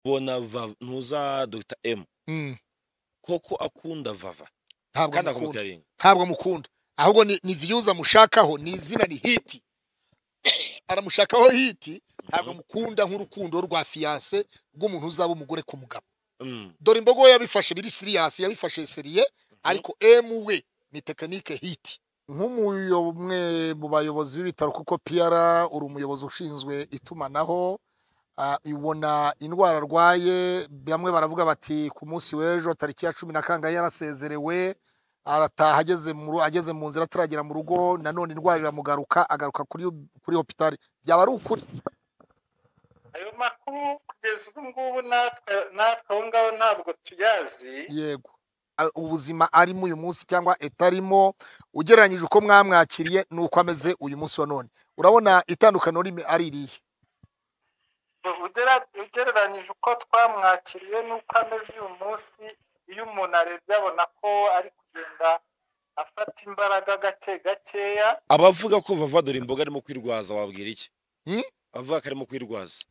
bona vava ntuza dogita emu Mm. koko akunda vava ntabwo kandi amukunda akamubwira rimwe ntabwo amukunda ahubwo ni ni viyuzi amushakaho ni izina ni hiti aramushakaho hiti ntabwo amukunda nk'urukundo rwa fiyanse rw'umuntu uzaba umugore ku mugabo Mm, dore imbogo we yabifashe biri siriyasi yabifashe seriye ariko emu we ni tekinike hiti nk'umwe mu bayobozi b'ibitaro kuko piyara uri umuyobozi ushinzwe itumanaho ah, ibona indwara arwaye bamwe baravuga bati ku munsi w'ejo tariki ya cumi na kangahe yarasezerewe arataha ageze mu ru- ageze mu nzira ataragera mu rugo nanone indwara iramugaruka agaruka kuri kuri hopitali byaba ari ukuri ayo makuru kugeza ubu ngubu natwe natwe aho ngaho ntabwo tuyazi yego A- ubuzima arimo uyu munsi cyangwa etarimo ugereranyije uko mwamwakiriye n'uko ameze uyu munsi wa none urabona itandukaniro rime ari irihe Ugera- ugereranyije uko twamwakiriye n'uko ameze uyu munsi iyo umuntu arebye abona ko ari kugenda afata imbaraga gake gakeya abavuga ko vava dore imboga arimo kwirwaza wabwira iki Mm? abavuga ko arimo kwirwaza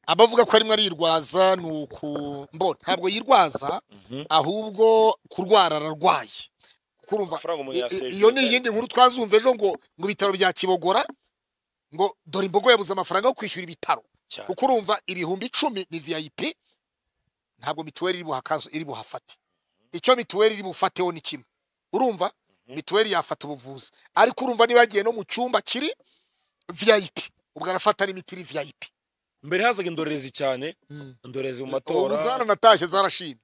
abavuga ko arimo arirwaza ni uku mbona ntabwo yirwaza Mhm. ahubwo kurwara ararwaye kuko urumva amafaranga umuntu i- i- yasejeje iyo ni iyindi nkuru twazumva ejo ngo mu bitaro bya kibogora ngo dore imbogo yabuze amafaranga yo kwishyura ibitaro cyane kuko urumva ibihumbi icumi ni vip ntabwo mituweli iri buhakazo iri buhafate icyo mituweli iri bufateho ni kimwe urumva mituweli yafata ubuvuzi ariko urumva niba yagiye no mu cyumba kiri vip ubwo arafata n'imiti iri vip mbere hazaga indorerezi cyane indorerezi mu ubu matora zaranatashye zarashimye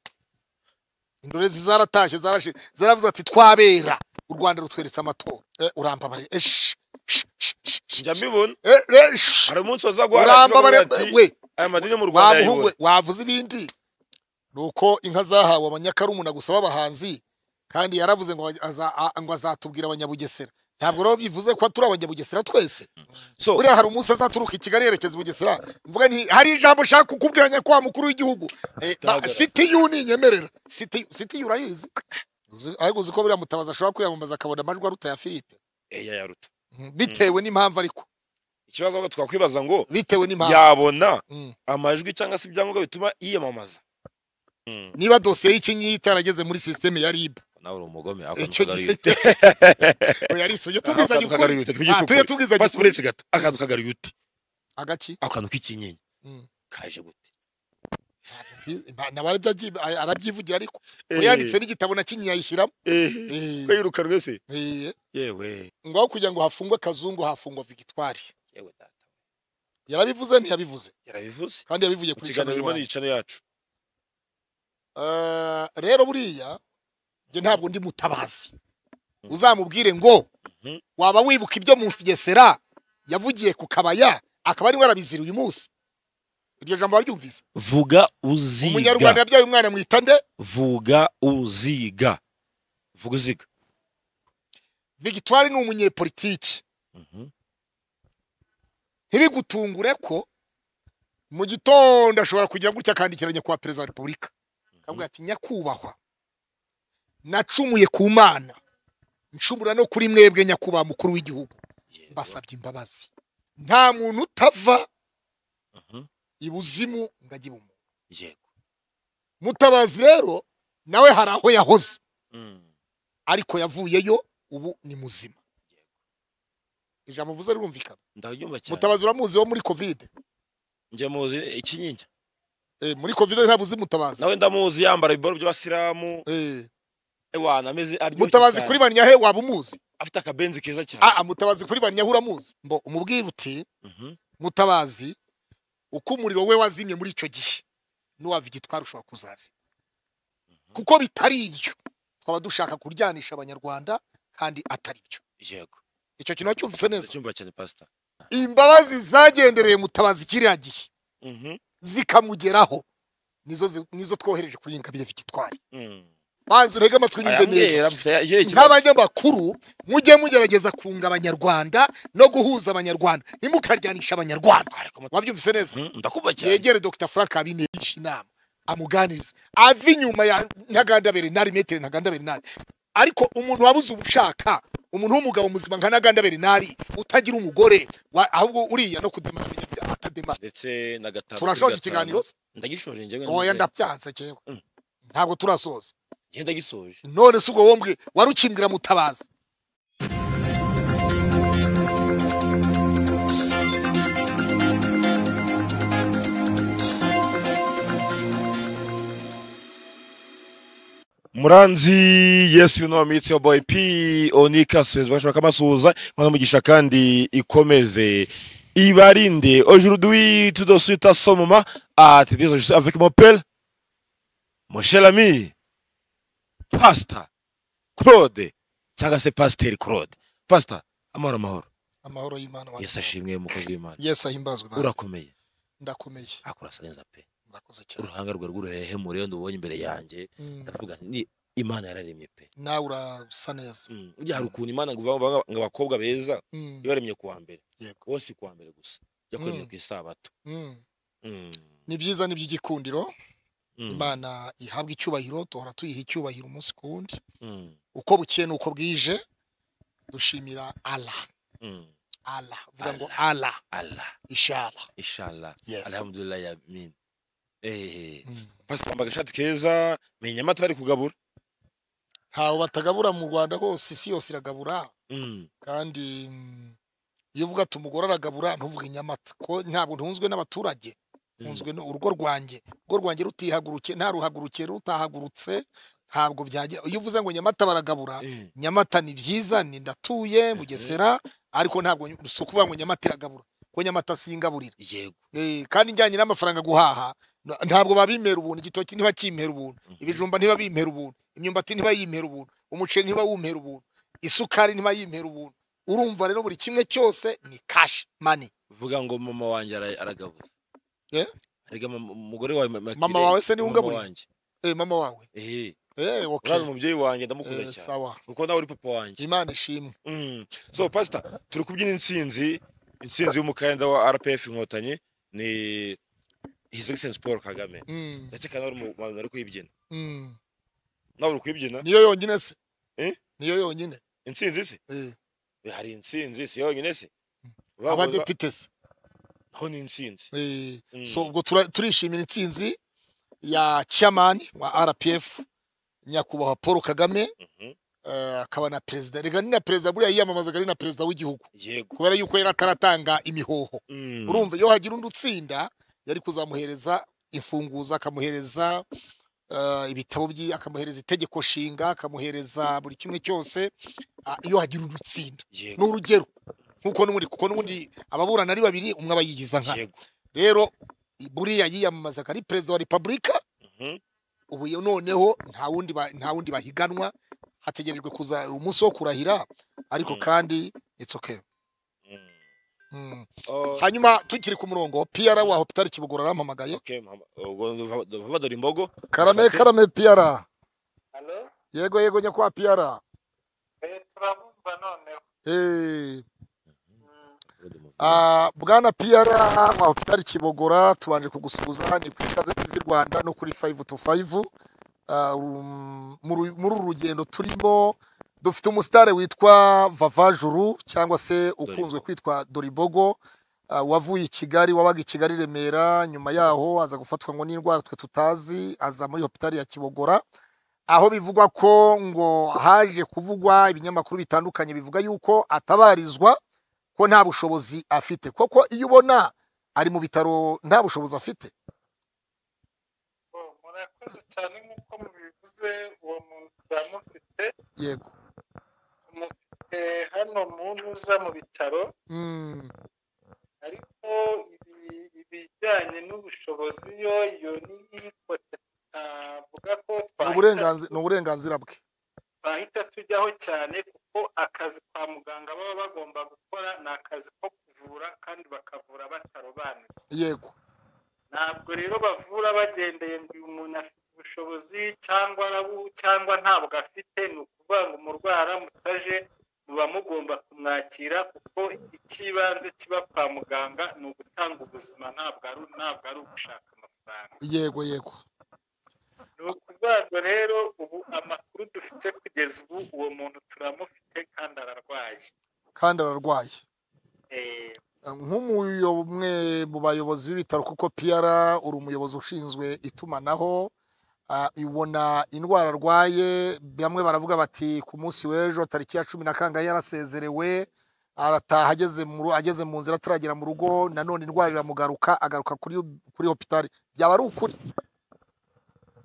indorezi zaratashye zarashimye zaravuze ati twabera u rwanda rutweretse amatora Eh, urambabarira Eh, sh- sh- sh- sh- sh- njya mbibona eh, eh, sh- hari umunsi bazagwara urambabarira we aya madini yo mu rwanda wabuhugwe yayibona wavuze ibindi ni uko inka zahawe abanyakarumuna gusa b'abahanzi kandi yaravuze ngo aza- a- ngo azatubwira abanyabugesera ntabwo rero bivuze ko turi abanyabugesera twese so buriya hari umunsi azaturuka i kigali yerekeza i bugesera mvuga nti hari ijambo ushaka kukubwira nyakubahwa mukuru w'igihugu Eh, ba- Bigaragara. siti yu ninyemerera siti siti yu urayizi Uzi- ariko uzi ko buriya mutabazi ashobora kwiyamamaza akabona amajwi aruta ya philippe eya yaruta Mm, bitewe n'impamvu ariko ikibazo ahubwo twakwibaza ngo bitewe n'impamvu yabona Mm. amajwi cyangwa se ibyangombwa bituma yiyamamaza Mm, niba dosiye y'ikinyita itarageze muri sisiteme ya rib nawe uri umugome icyo gihe oya tujye tubwizanya ukuri Ah, tujye akantu tubwizanya ukuri uretse gato akantu kagaruye ute agaki ako kantu k'ikinyenyi Mm. kaje gute nawe arabyagiye- a- arabyivugira ariko yanditse n'igitabo na kinyi yayishyiramo Eh, Eh, ko yirukanwe se eh, yewe ngaho kugira ngo hafungwe kazungu hafungwa victoire yewe data yarabivuze ntiyabivuze yarabivuze kandi yabivuye mu ku kiganiro kiganiro birimo n'iyicano yacu rero buriya njye ntabwo ndi mutabazi uzamubwire ngo Mhm. waba wibuka ibyo mu nsigesera yavugiye ku kabaya akaba arimo arabizira uyu munsi iryo jambo waryumvise vuga uziga umunyarwanda yabyaye umwana mwita nde vuga uziga vuga uziga victoire ni umunyepolitiki Mhm. ntibigutungure ko mu gitondo ashobora kugira gutya akandikira nyakubahwa perezida wa repubulika akavuga ati nyakubahwa nacumuye ku mana ncumura no kuri mwebwe nyakubahwa mukuru w'igihugu Yego. mbasabye imbabazi nta muntu utava Mhm. ibuzimu ngo ajye ibumuntu yego mutabazi rero nawe hari aho yahoze Mm. ariko yavuyeyo ubu ni muzima ijambo uvuze rirumvikana ndabyumva cyane mutabazi uramuzi wo muri kovide njye muzi ikinyinya Eh, muri kovide ntabwo uzi mutabazi nawe ndamuzi yambara ibibaro by'abasilamu Eh. ewana ameze aryoshye mutabazi cyane. kuri banyahe waba umuzi afite akabenzi keza cyane ah ah, mutabazi kuri banyahe uramuzi mbo umubwire uti Mhm. mutabazi uko umuriro we wazimye muri icyo gihe n'uwa vigitwari ushobora kuzaza kuko bitari ibyo twaba dushaka kuryanisha abanyarwanda kandi atari byo yego icyo kintu wacyumvise neza ndacyumva cyane pastor imbabazi zagendereye mutabazi kiriya gihe Mhm. zikamugeraho nizo zi- nizo twohereje kuri ingabire vigitwari Mm. banza urege amatwi unyumve neza Arambwira, afite- yewe ikibazo. nk'abanyamakuru mujye mugerageza kunga abanyarwanda no guhuza abanyarwanda ntimukaryanisha abanyarwanda wabyumvise neza Mhm, ndakumva cyane yegere dr frank abinesha inama amuganirize ave inyuma ya ntaganda bernard metero ntaganda bernard ariko umuntu wabuze ubushaka umuntu w'umugabo muzima nka ntaganda bernard utagira umugore wa- ahubwo uriya no kudemara atadema ndetse na gatanu turashoje kuri gatanu. ikiganiro ndagishoje njyewe oya n'umubyeyi. ndabyanze njyewe Mm. ntabwo turasoza njye ndagisoje none si ubwo wombwe warukimbwira mutabazi muranzi yesu you know me it's your boy p onika suwezi bashobora kamasuhuza imana umugisha kandi ikomeze ibarinde aujourd'hui tout de suite à ce moment à te dire je suis avec mon père mon cher ami pastor claude cyangwa se pasiteri claude pastor amahoro amahoro amahoro y'imana wa- yesu ashimwe umukozi w'imana yesu ahimbazwe Imana. urakomeye ndakomeye akurasa neza pe murakoze cyane uruhanga rwe rw'uruhehemure iyo ndubonye imbere yanjye Mm, ndavuga nti ni imana yararemye pe nawe urasa neza Mm, ujya hari ukuntu imana ngo ivuga ngo abakobwa beza Mm, ibaremye kuwa mbere Yego. bose kuwa mbere gusa ijya kuremye Mm. ku isabato mm. Mm, ni byiza ni by'igikundiro mm, imana ihabwa icyubahiro duhora tuyiha icyubahiro umunsi ku wundi mm, uko bukeye n'uko bwije dushimira ala mm. ala vuga ngo ala allah ishara inshallah Yes. alhamdulillah yamin ehe Mm. pasita yambaye agashati keza menya amata bari kugabura ntawe batagabura mu rwanda hose isi yose iragabura Mm, kandi mm, iyo uvuga ati umugore aragabura ntuvuge inyamata ko ntabwo ntunzwe n'abaturage mm, ntunzwe no- urugo rwanjye urugo rwanjye rutihaguruke nta ruhaguruke rutahagurutse ntabwo byagera iyo uvuze ngo nyamata baragabura eh, nyamata ni byiza ni ndatuye bugesera ariko ntabwo ny- si ukuvuga ngo nyamata iragabura ko nyamata singaburira yego Eh, kandi njyanye n'amafaranga guhaha na- ntabwo babimera ubuntu igitoki ntibakimpera ubuntu Mhm. ibijumba ntibabimpera ubuntu imyumbati ntibayimera ubuntu umuceri ntibawumpera ubuntu isukari ntibayimera ubuntu urumva rero buri kimwe cyose ni cash money vuga ngo mama wanjye ara- aragabura Eh? erega mama- umugore wawe Ma- Makire, Mama wawe se niwe mama ungaburiye? wanjye. eh mama wawe ehe eh okay uraza umubyeyi wanjye ndamukuza Eh, cyane sawa kuko nawe uri papa wanjye imana ishimwe Mm. so pastor turi kubyina intsinzi intsinzi y'umukandida wa rpf inkotanyi ni his excellence paul kagame Mm, ndetse kandi ari umuhanzi ari kuyibyina mm. nawe uri kuyibyina niyo yonyine se Eh? niyo yonyine intsinzi se Eh, Eh, hari intsinzi si yonyine se Bavuga- abadepite se ho ni intsinzi Eh, Mm. so ubwo tura- turishimira intsinzi ya chairman wa rpf nyakubahwa paul kagame Mhm. eh, akaba na perezida reka ni na perezida buriya yiyamamazaga ari na perezida w'igihugu yego kubera yuko yari ataratanga imihoho Mm. urumva iyo hagira undi utsinda yari kuzamuhereza imfunguzo akamuhereza eh, ibitabo byi akamuhereza itegeko nshinga akamuhereza buri kimwe cyose ah, iyo hagira undi utsinda ni yego urugero nk'uko n'ubundi kuko n'ubundi ababurana ari babiri umwe aba yigiza nka yego rero buriya yiyamamazaga ari perezida wa repubulika Mhm. ubu yo- noneho nta wundi ba- nta wundi bahiganwa hategerejwe kuza umunsi wo kurahira ariko Mm. kandi it's okay Mm. Mm. Oh, hanyuma tukiri ku murongo piyara wa hopitari kibugora arampamagaye okay, mama. ubwo nduva- nduva dore imbogo karame Sate. karame piyara halo yego yego nyakwa piyara eh, turabumva noneho Eh, Mm, ah, bwana piyara wa hopitari kibogora tubanje kugusuhuza ni ku ikaze TV rwanda no kuri 5 to 5 Ah, um, muri muri uru rugendo turimo dufite umusitari witwa vavajuru cyangwa se ukunzwe Doribogo. kwitwa doribogo ah, wavuye i kigali wabaga i kigali i remera nyuma yaho aza gufatwa ngo n'indwara twe tutazi aza muri hopitari ya kibogora aho bivugwa ko ngo haje kuvugwa ibinyamakuru bitandukanye bivuga yuko atabarizwa ko nta bushobozi afite koko iyo ubona ari mu bitaro nta bushobozi afite oh, murakoze cyane nk'uko mubivuze uwo muntu turamufite yego tumufite hano mu ntuza mu bitaro Mm, ariko ibi- ibijyanye n'ubushobozi yo iyo ni iyifote navuga ko ni twahita uburenganzi- ni uburenganzira bwe twahita tujyaho cyane kuko akazi kwa muganga baba bagomba gukora ni akazi ko kuvura kandi bakavura batarobanuye yego ntabwo rero bavura bagendeye ngo uyu muntu afite ubushobozi cyangwa arabu cyangwa ntabwo afite ni ukuvuga ngo umurwayi aramutaje muba mugomba kumwakira kuko icy'ibanze kiba kwa muganga ni ugutanga ubuzima ntabwo ari ntabwo ari ugushaka amafaranga yego yego ni ukuvuga ngo rero ubu amakuru dufite kugeza ubu uwo muntu turamufite kandi ararwaye kandi ararwaye Eh, nk'umwe mu bayobozi b'ibitaro kuko piyara uri umuyobozi ushinzwe itumanaho ah, ibona indwara arwaye bamwe baravuga bati ku munsi w'ejo tariki ya cumi na kangahe yarasezerewe arataha ageze mu ru- ageze mu nzira ataragera mu rugo nanone indwara iramugaruka agaruka kuri kuri hopitali byaba ari ukuri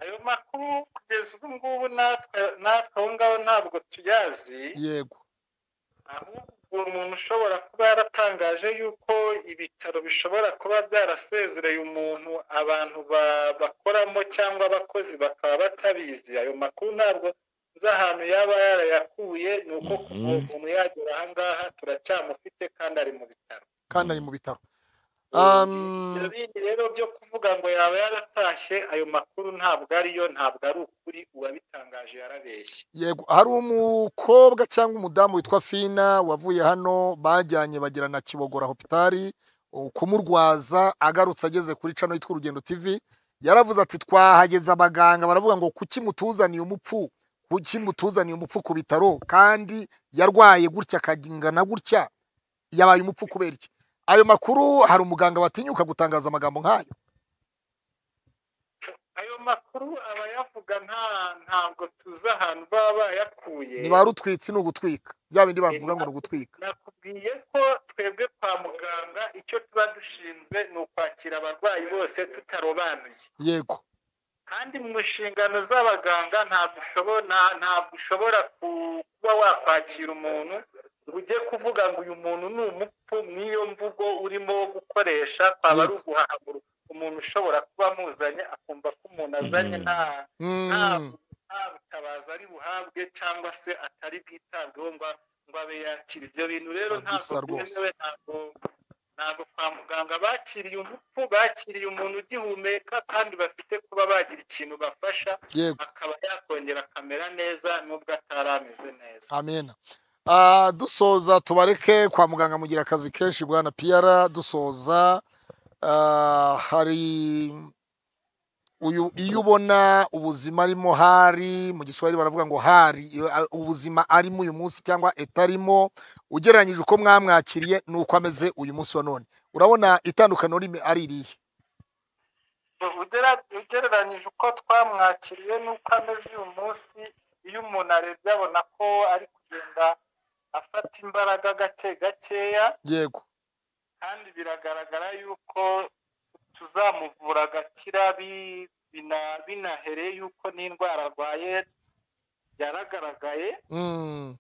ayo makuru kugeza ubu ngubu natwe natwe aho ngaho ntabwo tuyazi yego ahubwo uwo muntu ushobora kuba yaratangaje yuko ibitaro bishobora kuba byarasezereye umuntu abantu ba- bakoramo cyangwa abakozi bakaba batabizi ayo makuru ntabwo nzi ahantu yaba yarayakuye ni uko ku Mhm. muntu yagera aha ngaha turacyamufite kandi ari mu bitaro kandi ari mu bitaro Um, ibyo bindi rero byo kuvuga ngo yaba yaratashye ayo makuru ntabwo ariyo ntabwo ari ukuri uwabitangaje yarabeshye yego hari umukobwa cyangwa umudamu witwa fina wavuye hano bajyanye bagira na kibogora hopitali uh, kumurwaza agarutse ageze kuri cano yitwa urugendo tv yaravuze ati twahageze abaganga baravuga ngo kuki mutuzaniye umupfu kuki mutuzaniye umupfu ku bitaro kandi yarwaye gutya akagingana gutya yabaye umupfu kubera iki ayo makuru hari umuganga watinyuka gutangaza amagambo nk'ayo ayo makuru abayavuga nta ntabwo tuzi ahantu baba bayakuye niba rutwitsi ni ugutwika bya bindi bavuga ngo ni ugutwika nakubwiye ko twebwe kwa muganga icyo tuba dushinzwe ni ukwakira abarwayi bose tutarobanuye yego kandi mu nshingano z'abaganga ntabwo ushobora nta- ntabwo ushobora ku- kuba wakwakira umuntu ngo ujye kuvuga ngo uyu muntu ni umupfu n'iyo mvugo urimo gukoresha kwaba ari uguhahamura umuntu ushobora kuba amuzanye akumva ko umuntu azanye Mhm. nta Mm. nta butabazi ari buhabwe cyangwa se atari bwitabweho ngo ngo abe yakira ibyo bintu rero Ah, ntabwo bisa rwose. byemewe ntabwo ntabwo kwa muganga bakiriye umupfu bakiriye umuntu ugihumeka kandi bafite kuba bagira ikintu bafasha yego akaba yakongera akamera neza nubwo atari ameze neza amena Ah, dusoza tubareke kwa muganga mugira akazi kenshi bwana piyara dusoza ah, hari uyu iyo ubona ubuzima arimo hari mu giswahili baravuga ngo hari iyo, ah, ubuzima arimo uyu munsi cyangwa etarimo ugereranyije uko mwamwakiriye n'uko ameze uyu munsi wa none urabona itandukaniro rime- ari irihe Ugera- ugereranyije uko twamwakiriye n'uko ameze uyu munsi iyo umuntu arebye abona ko ari kugenda afata imbaraga gake gakeya yego kandi biragaragara yuko tuzamuvura agakira bi- bina- binahereye yuko n'indwara arwaye yaragaragaye Mm,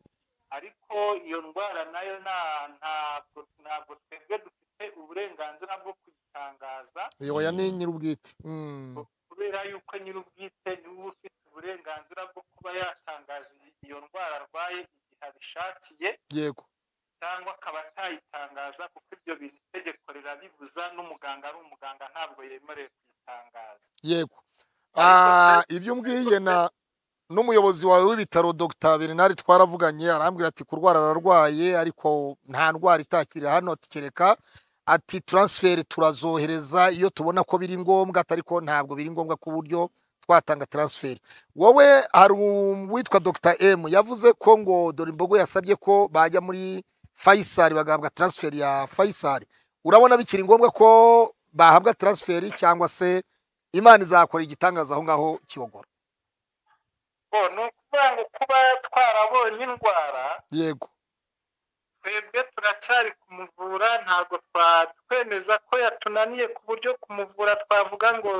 ariko iyo ndwara nayo nta- ntabwo ntabwo twebwe dufite uburenganzira bwo kuyitangaza yoya ni nyir'ubwite Mm, kubera yuko nyir'ubwite niwe ufite uburenganzira bwo kuba yatangaza iyo ndwara arwaye igihe abishakiye yego cyangwa akaba atayitangaza kuko ibyo bintu itegeko rirabibuza n'umuganga ari umuganga ntabwo yemerewe kuyitangaza yego Ariko Ah, ibyo umbwiye na n'umuyobozi wawe w'ibitaro dr bernard twaravuganye arambwira ati kurwara ararwaye ariko nta ndwara itakiri hano ati kereka ati taransiferi turazohereza iyo tubona ko biri ngombwa atari ko ntabwo biri ngombwa ku buryo twatanga taransiferi wowe hari uwitwa dr m yavuze ko ngo dore imbogo yasabye ko bajya muri fayisari bagahabwa taransiferi ya fayisari urabona bikiri ngombwa ko bahabwa taransiferi cyangwa se imana izakora igitangaza aho ngaho kibogora bo ni ukuvuga ngo kuba twarabonye indwara yego twebwe turacyari kumuvura ntabwo twemeza ko yatunaniye ku buryo kumuvura twavuga ngo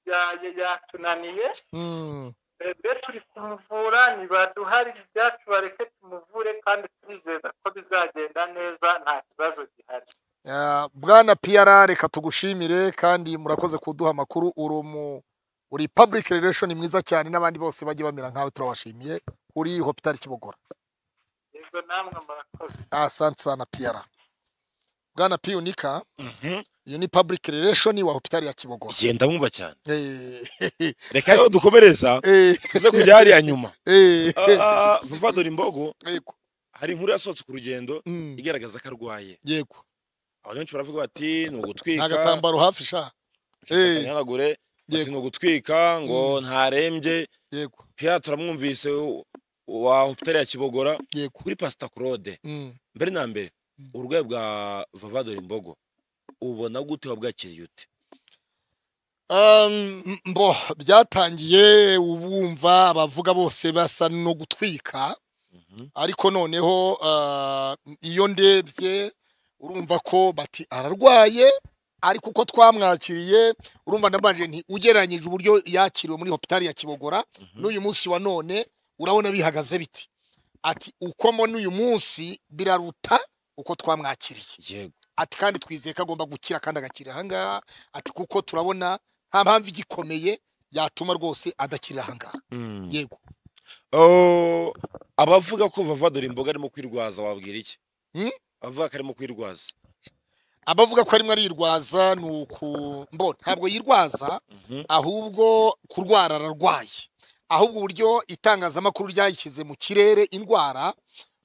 ya- ya- yatunaniye Mm, twebwe turi kumuvura nibaduharire ibyacu bareke tumuvure kandi turizeza ko bizagenda neza nta kibazo gihari ah, bwana piyara reka tugushimire kandi murakoze kuduha amakuru uri umu uri public relation mwiza cyane n'abandi bose bajye bamera nkawe turabashimiye kuri hopitali kibogora yego namwe murakoze asante sana piyara bwana p unika Mhm. iyo ni public relation wa hopitali ya kibogora igihe ndamwumva cyane Eh, reka rero dukomereza eh, tuze kujya hariya nyuma eh, Ah, ah, vuba dore imbogo yego hari inkuru yasohotse ku rugendo Mm, igaragaza ko arwaye yego abantu benshi baravuga bati ni nta ugutwika gatambaro hafi sha Eh. akanyanagure bati Yego. ni ugutwika ngo ntarembye yego pia turamwumvise wa hopitali ya kibogora yego kuri pasita claude Mm, mbere na mbere uburwayi bwa vavadori mbogo ubona gute wabwakiriye ute Um, mbo byatangiye ubumva abavuga bose basa no gutwika ariko noneho ah, iyo ndebye urumva ko bati ararwaye ariko uko twamwakiriye urumva ndabanje nti ugereranyije uburyo yakiriwe muri hopitali ya kibogora Mhm. n'uyu munsi wa none urabona bihagaze biti ati uko mbona uyu munsi biraruta uko twamwakiriye yego ati kandi twizeye ko agomba gukira kandi agakira ahangaha ati kuko turabona nta mpamvu igikomeye yatuma rwose adakira ahangaha yego Oh, abavuga ko vavadori imboga arimo kwirwaza wabwira iki Hmm? abavuga ko arimo kwirwaza abavuga ko arimo arirwaza ni uku mbo ntabwo yirwaza ahubwo kurwara ararwaye ahubwo uburyo itangazamakuru ryayishyize mu kirere indwara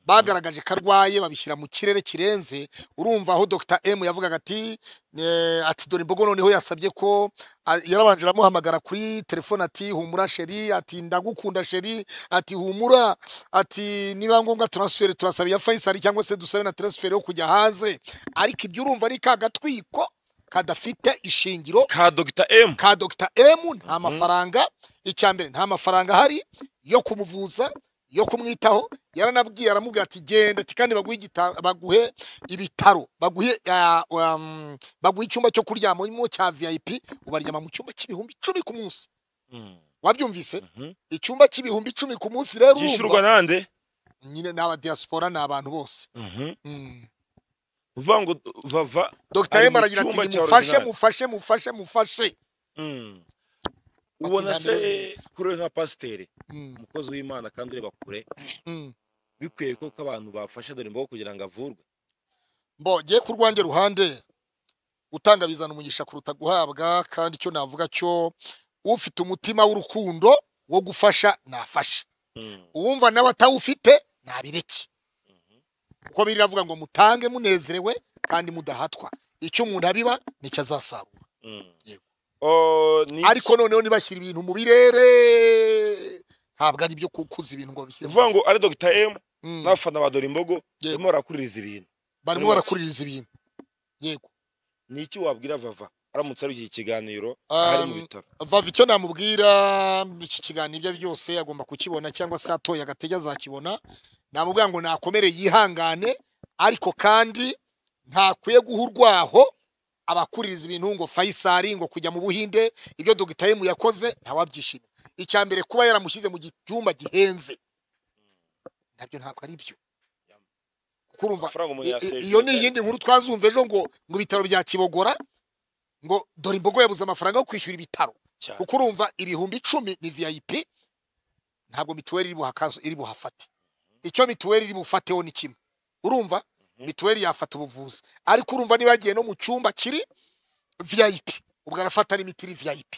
bagaragaje ko arwaye babishyira mu kirere kirenze urumva aho dr m yavugaga ati eh, ati dore imbogo noneho yasabye ko ah, yarabanje aramuhamagara kuri telefone ati humura sheri ati ndagukunda sheri ati humura ati niba ngombwa transferi turasaba iya fayisali cyangwa se dusabe na transferi yo kujya hanze ariko ibyo urumva ni ka gatwiko kadafite ishingiro ka dogita emu ka dr m nta Mhm. mafaranga icya mbere nta mafaranga ahari yo kumuvuza yo kumwitaho yaranabwiye aramubwira ati genda ati kandi baguhe igita- baguhe ibitaro baguhe ah, um, baguhe icyumba cyo kuryamamo cya vip ubaryama mu cyumba cy'ibihumbi icumi ku munsi wabyumvise Mhm. icyumba cy'ibihumbi icumi ku munsi rero yishyurwa urumva nande nyine ni abadiyasipora ni abantu bose Mm. uvuga ngo vava dr Ari m mu aragira ati cyumba cya nimufashe original." mufashe mufashe mufashe Mm. ubona se Bakigana neza. kuri we nka pasiteri Mm, umukozi w'imana kandi ureba kure mm. bikwiye ko ko abantu bafasha dore imbogo kugira ngo avurwe mbo ngiye ku rwanjye ruhande utanga bizana umugisha kuruta guhabwa kandi icyo navuga cyo ufite umutima w'urukundo wo gufasha nafasha uwumva nawe atawufite nabireke kuko biravuga ngo mutange munezerewe kandi mudahatwa icyo umuntu abiba nicyo azasarura Yego. Oh, ni iki? ariko noneho nibashyira ibintu mu birere ntabwo ari byo kukuza ibintu ngo ni babishyire mu- ukuvuga ngo ari dogita emu Mm, n'abafana ba dore imbogo Yego. barimo barakuririza ibintu barimo barakuririza ibintu yego ni iki wabwira vava aramutse ari iki kiganiro ahari mu Um, bitaro vava icyo namubwira iki kiganiro ibyo ari byo byose agomba kukibona cyangwa se atoye agatege azakibona namubwira ngo nakomere yihangane ariko kandi ntakwiye guha urwaho abakuririza ibintu ngo fayisari ngo kujya mu buhinde ibyo dogitarimu yakoze ntawabyishimira icya mbere kuba yaramushyize mu cyumba gihenze nabyo ntabwo ari byo kuko urumva amafaranga umuntu I- i- yasevinga iyo ni iyindi nkuru twazumva ejo ngo mu bitaro bya kibogora ngo dore imbogo yabuze amafaranga yo kwishyura ibitaro cyane. kuko urumva ibihumbi icumi ni vip ntabwo mituweli iri buhakazo iri buhafate icyo mituweli iri bufateho ni kimwe urumva mituweli yafata ubuvuzi ariko urumva niba yagiye no mu cyumba kiri vip ubwo arafata n'imiti iri vip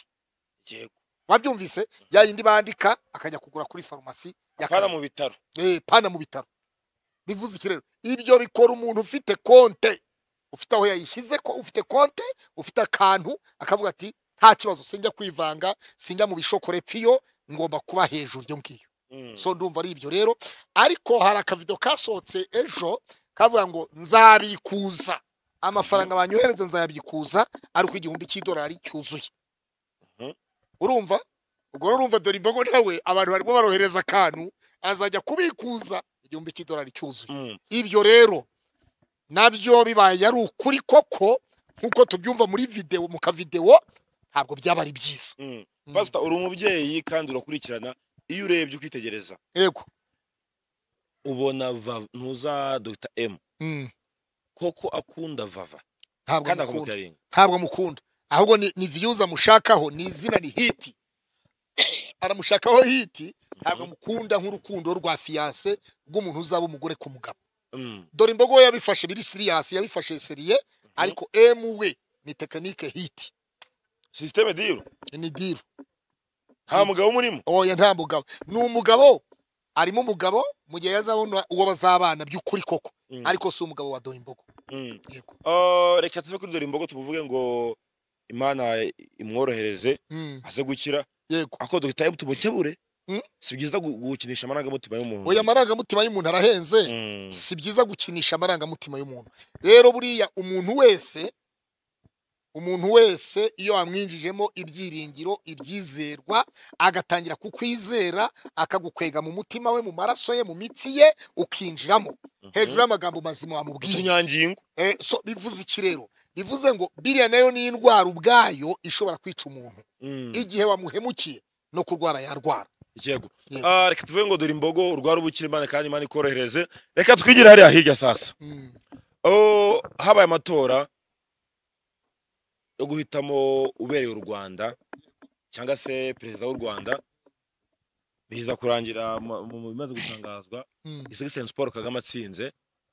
Yego. wabyumvise ya yindi bandika akajya kugura kuri farumasi Hano ya Karama. mu bitaro Eh, pana mu bitaro bivuze iki rero ibyo bikora umuntu ufite konte ufite aho yayishyize ko ufite konte ufite akantu akavuga ati nta kibazo sinjya kwivanga sinjya mu bishokore piyo ngomba kuba hejuru iyo ngiyo Mm. so ndumva ari ibyo rero ariko hari akavido kasohotse ejo kavuga ngo nzabikuza amafaranga banyohereza nzayabikuza ariko igihumbi cy'idolari cyuzuye Mhm. urumva ubwo rero urumva dore imbogo nawe abantu barimo barohereza akantu azajya kubikuza igihumbi cy'idolari cyuzuye Mm. ibyo rero nabyo bibaye ari ukuri koko nk'uko tubyumva muri videwo mu kavidewo ntabwo byaba ari byiza Mm. Mm. pasita uri umubyeyi kandi urakurikirana iyo urebye ukitegereza yego ubona vava ntuza dogita emu Mm. koko akunda vava ntabwo kandi mukunda. akamubwira rimwe ntabwo amukunda ahubwo ni, ni views amushakaho ni izina ni hiti aramushakaho hiti ntabwo amukunda nk'urukundo rwa fiyanse rw'umuntu uzaba umugore ku mugabo Mm. dore imbogo we yabifashe biri siriyasi yabifashe seriye ariko emu we ni tekinike hiti sisiteme diro ni diru nta mugabo umurimo oya nta mugabo ni umugabo arimo umugabo mu gihe yazabona uwo bazabana by'ukuri koko Mm. ariko si umugabo wa dore imbogo Mm. yego Oh, reka tuve kuri dore imbogo tuvuge ngo imana imworohereze Mm, aze gukira yego ako dogita emu tumukebure Mm. si byiza gu- gukinisha amarangamutima y'umuntu oya amarangamutima y'umuntu arahenze Mm. si byiza gukinisha amarangamutima y'umuntu rero buriya umuntu wese umuntu wese iyo amwinjijemo ibyiringiro ibyizerwa agatangira kukwizera akagukwega mu mutima we mu maraso ye mu mitsi ye ukinjiramo hejuru y'amagambo mazima wamubwiye utunyangingo Eh, so bivuze iki rero bivuze ngo biriya nayo ni indwara ubwayo ishobora kwica umuntu Mm. igihe wamuhemukiye no kurwara yarwara yego Yego. Ah, reka tuvuge ngo dore imbogo urwara ubukire imana kandi imana ikorohereze reka twigire hariya hirya sasa Mm. Oh, habaye amatora yo guhitamo ubereye u rwanda cyangwa se perezida w'u rwanda biza kurangira mu mu- mu bimaze gutangazwa Mm. isigiseni paul kagame atsinze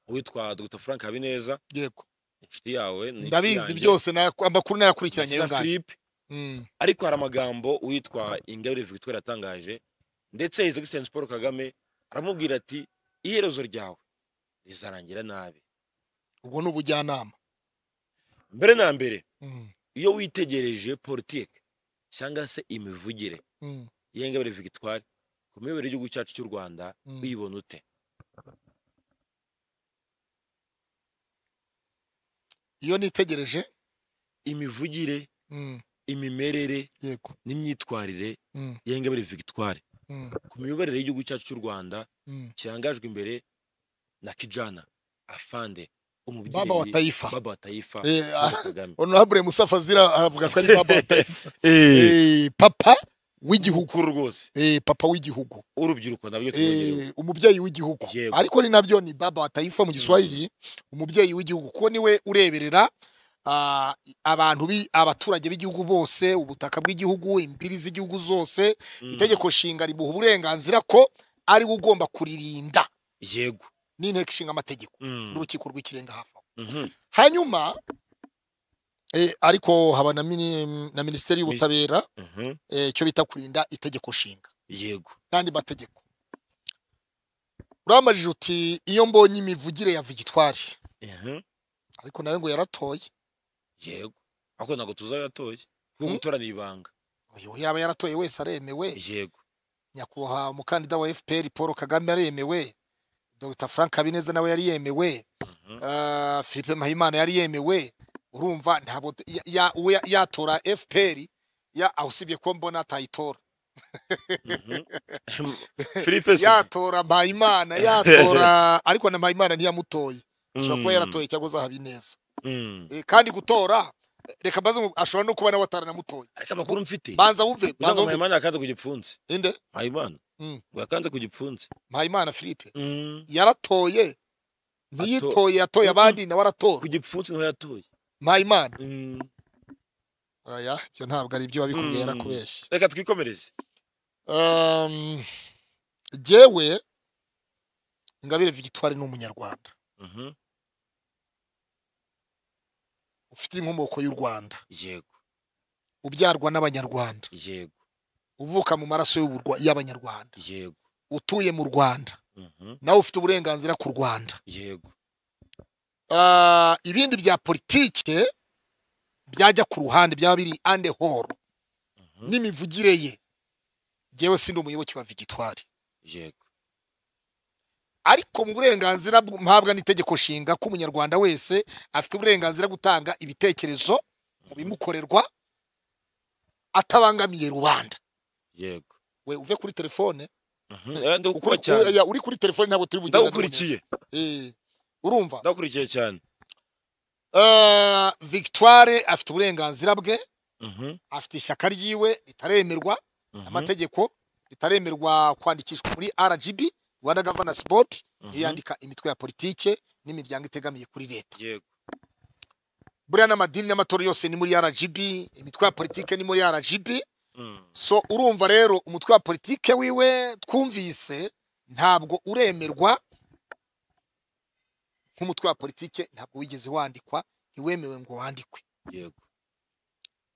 uwitwa dr frank habineza yego inshuti yawe ni ndabizi inshuti yanjye, byose naya- amakuru nayakurikiranye ayo Nsina ngayo Philippe, Mm. ariko hari amagambo uwitwa ingabire victoire yatangaje ndetse isigiseni paul kagame aramubwira ati iherezo ryawe rizarangira nabi ubwo ni ubujyanama mbere na mbere Mm, iyo witegereje politike cyangwa se imivugire mm, y'ingabire victoire ku miyoboro y'igihugu cyacu cy'u rwanda mm. uyibona ute iyo nitegereje imivugire Mm, imimerere yego n'imyitwarire Mm, y'ingabire victoire mm, ku miyoborere y'igihugu cyacu cy'u rwanda mm. kirangajwe imbere na kijana afande umubyeyi baba wa taifa baba wa taifa Eh, Paul ah, Kagame honorable musafa zira aravuga ko ari baba wa taifa Eh, papa w'igihugu mukuru rwose Eh, papa w'igihugu urubyiruko nabyo tubonyerewe Eh, umubyeyi w'igihugu Yego. ariko ni nabyo ni baba wa taifa mu giswahili umubyeyi w'igihugu kuko niwe ureberera ah, abantu bi- abaturage b'igihugu bose ubutaka bw'igihugu imbibi z'igihugu zose Mm, itegeko nshinga rimuha uburenganzira ko ari we ugomba kuririnda yego n'inteko ishinga amategeko Mm, n'urukiko rw'ikirenga hafi aho mhm. hanyuma eh, ariko haba na, mini, na minisiteri y'ubutabera Mhm. eh, icyo bita kurinda itegeko nshinga yego n'andi mategeko uramajije uti iyo mbonye imivugire ya vigitwari Mhm. ariko nawe ngo yaratoye yego ariko ntabwo tuzayo yatoye kuko Mm. gutora ni ibanga uyu yaba yaratoye wese aremewe yego nyakubahwa umukandida wa fpr paul kagame aremewe dr frank habineza nawe yari yemewe Mhm. Ah, philippe mahimana yari yemewe urumva ntabwo ya- ya- uwo ya- yatora fpr ya aho usibye ko mbona atayitora Mhm. Philippe se yatora mpayimana yatora ariko na mpayimana ntiyamutoye ashobora kuba Mm, yaratoye cyangwa za habineza mm. Eh, kandi gutora eh, reka mbaze ngo ashobora no kuba nawe ataranamutoye ariko amakuru mfite banza wumve ugira banza ngo wumve mpayimana yakanze ku gipfunsi inde mpayimana Mm. ngo yakanze ku gipfunsi mpayimana philippe Mm. yaratoye ntiyitoye yatoye abandi nawe aratora ku gipfunsi niho yatoye mpayimana Mm. oya ibyo ntabwo ari byo wabikubwiye Mm. arakubeshya reka twikomereze Um, jyewe ingabire victoire ni umunyarwanda Mhm. ufite inkomoko y'u rwanda yego ubyarwa n'abanyarwanda yego uvuka mu maraso y'Uburwa- y'abanyarwanda yego utuye mu rwanda Mhm. nawe ufite uburenganzira ku rwanda yego Ah, ibindi bya politike byajya ku ruhande byaba biri ande horo Mhm. n'imivugire ye ngewe si umuyoboke wa vigitwari yego ariko mu burenganzira bw- mpabwa n'itegeko nshinga ko umunyarwanda wese afite uburenganzira bwo gutanga ibitekerezo mu bimukorerwa atabangamiye rubanda yego we uve kuri telefone Mhm. Eh, ndagukuba Ukuri- cyane oya, uri kuri telefone ntabwo turi bugenda ndagukurikiye tuboneza. Eh, urumva ndagukurikiye cyane Ah, victoire afite uburenganzira bwe Mhm. afite ishyaka ryiwe ritaremerwa Mhm. amategeko ritaremerwa kwandikishwa muri rgb rwanda governance board Mhm. yandika imitwe ya politike n'imiryango itegamiye kuri leta yego buriya n'amadini n'amatora yose ni muri rgb imitwe ya politike ni muri rgb Mm. so urumva rero umutwe wa politike wiwe twumvise ntabwo uremerwa nk'umutwe wa politike ntabwo wigeze wandikwa ntiwemewe ngo wandikwe yego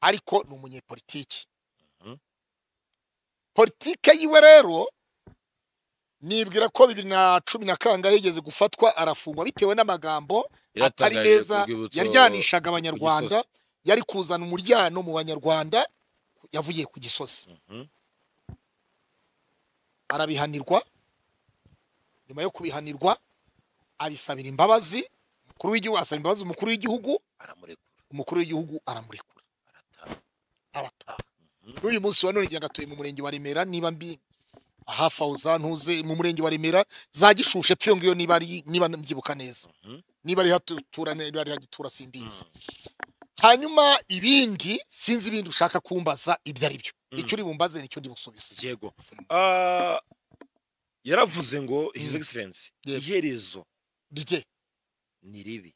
ariko ni umunyepolitiki Mhm. politike yiwe rero nibwira ko bibiri na cumi na kangahe yigeze gufatwa arafungwa bitewe n'amagambo atari Yaratangaje meza ku rwibutso- ku yaryanishaga abanyarwanda Gisozi. yari kuzana umuryano mu banyarwanda yavugiye ku gisozi Mhm. arabihanirwa nyuma yo kubihanirwa abisabira imbabazi umukuru w'igihugu asaba imbabazi umukuru w'igihugu aramurekura umukuru w'igihugu aramurekura arataha arataha n'uyu munsi wa none njye ngatuye mu murenge wa remera niba mbi hafi aho za ntuze mu murenge wa remera za gishushe pfiyo ngiyo niba ari niba mbyibuka neza Mhm. niba ari hatura niba ari hagitura simbizi hanyuma ibindi sinzi ibindi ushaka kumbaza ibyo ari byo Mhm. icyo uri bumbaze nicyo ndi busubize yego Ah, yaravuze ngo his excellence Yego. iherezo rye ni ribi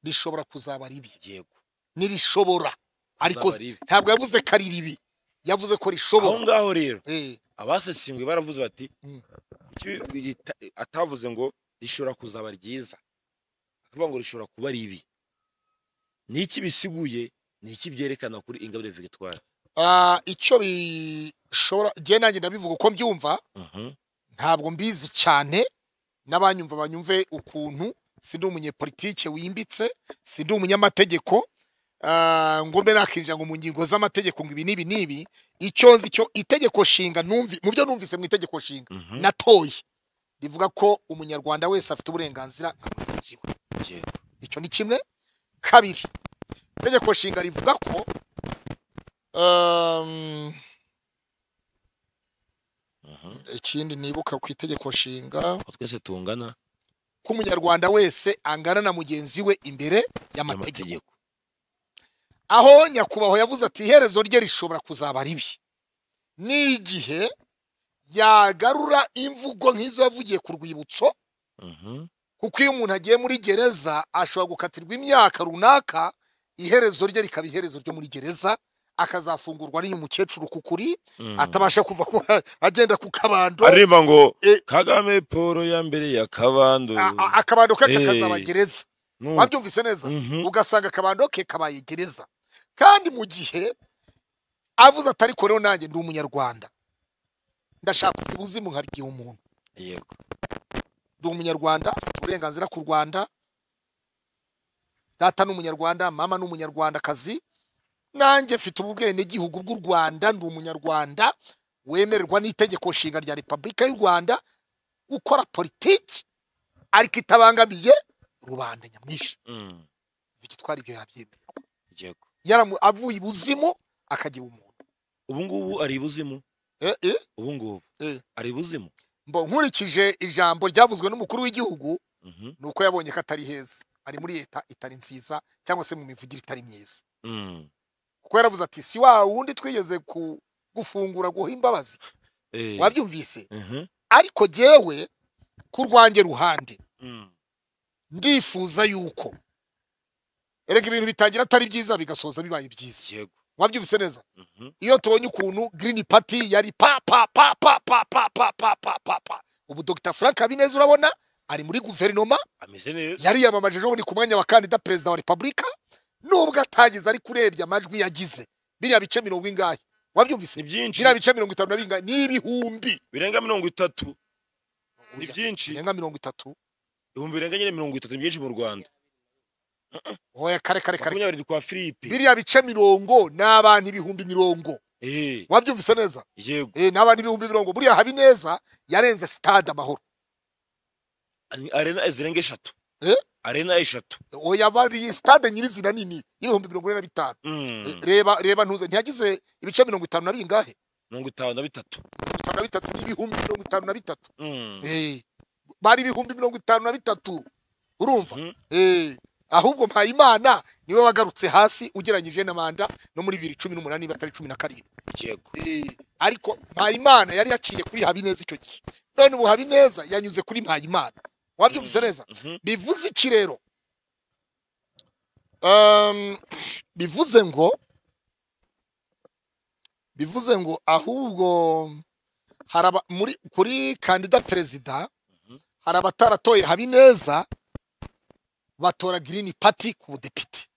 rishobora kuzaba ribi yego nirishobora ariko Uzaba ribi. ntabwo yavuze ko ari ribi yavuze ko aho rishobora ngaho rero Eh, abasesengwe baravuze bati Mm. kuki rita- atavuze ngo rishobora kuzaba ryiza akavuga ngo rishobora kuba ribi ni iki bisiguye ni iki byerekana kuri ingabire victoire ah, icyo bishobora njye nanjye ndabivuga uko mbyumva ntabwo mbizi cyane n'abanyumva banyumve ukuntu si ndi umunyepolitike wimbitse si ndi umunyamategeko ah, ngo mbe nakinjira ngo mu ngingo z'amategeko ngo ibi n'ibi n'ibi icyo nzi cyo itegeko nshinga numvi mu byo numvise mu itegeko nshinga natoye rivuga ko umunyarwanda wese afite uburenganzira nka mugenzi we yego icyo ni kimwe kabiri itegeko nshinga rivuga ko um, Mhm. ikindi nibuka ku itegeko nshinga Ko twese tungana ko umunyarwanda wese angana na mugenzi we imbere y'amategeko n'amategeko aho nyakubahwa yavuze ati iherezo rye rishobora kuzaba ribi n'igihe yagarura imvugo nk'izo yavugiye ku rwibutso Mhm. kuko iyo umuntu agiye muri gereza ashobora gukatirwa imyaka runaka iherezo rye rikaba iherezo ryo muri gereza akazafungurwa n'iyo mukecuru kukuri Mhm. atabasha kuva ku agenda ku kabando aririmba ngo Eh. kagame paul ya mbere ya kabando A- a- akabando ke Eh. kakazaba gereza Numva. wabyumvise neza Mhm. ugasanga akabando ke kabaye gereza kandi mu gihe avuze atari ko rero nanjye ndi umunyarwanda ndashaka kugira ubuzima nkabwiye umuntu yego ndi umunyarwanda afite uburenganzira ku rwanda data ni umunyarwanda mama ni umunyarwandakazi nanjye mfite ubwenegihugu bw'u rwanda ndi umunyarwanda wemererwa n'itegeko nshinga rya repubulika y'u rwanda gukora politiki ariko itabangamiye rubanda nyamwinshi Mhm. bigitwara ibyo yabyemera yego yaramu avuye ibuzimu akagira umuntu ubu ngubu ari ibuzimu Eh, eh, ubu ngubu Eh. ari ibuzimu mbo nkurikije ijambo ryavuzwe n'umukuru w'igihugu Mhm. ni uko yabonye ko atari heza ari muri leta itari nziza cyangwa se mu mivugire itari myiza Mhm. kuko yaravuze ati si wa wundi twigeze ku gufungura guha imbabazi Eh. wabyumvise Mhm. ariko jyewe ku rwanjye ruhande Mm. ndifuza yuko erega ibintu bitangira atari byiza bigasoza bibaye byiza yego wabyumvise neza Mhm. iyo tubonye ukuntu Green Party yari pa pa pa pa pa pa pa pa pa pa pa ubu Dr Frank Habineza urabona ari muri guverinoma ameze neza yariyamamaje ejo bundi ku mwanya wa kandida perezida wa repubulika nubwo atageze ariko urebye amajwi yagize biriya bice mirongo ingahe wabyumvise ni byinshi biriya bice mirongo itanu na bingahe ni ibihumbi birenga mirongo itatu ni byinshi birenga mirongo itatu ibihumbi birenga nyine mirongo itatu ni byinshi mu rwanda oya kare kare kare makumyabiri kwa filipe biriya bice mirongo ni abantu ibihumbi mirongo Eh, wabyumvise neza yego Eh, ni abantu ibihumbi mirongo buriya habineza yarenze stade amahoro Ni arena zirenga eshatu Eh? arena eshatu oya bari stade nyirizina nini y'ibihumbi mirongo ine na bitanu Mm. reba reba ntuze ntiyagize ibice mirongo itanu na bingahe mirongo itanu na bitatu mirongo itanu na bitatu n'ibihumbi mirongo itanu na bitatu Mm. Eh, bari ibihumbi mirongo itanu na bitatu urumva Mhm. Eh, ahubwo mpayimana niwe wagarutse hasi ugereranyije na manda no muri bibiri cumi n'umunani niba atari cumi na karindwi yego Eh, ariko mpayimana yari yaciye kuri habineza icyo gihe none ubu habineza yanyuze kuri mpayimana wabyumvise neza Mhm. bivuze iki rero Um, bivuze ngo bivuze ngo ahubwo hari aba- muri kuri kandida perezida Mhm. hari abataratoye habineza batora girini pati ku budepite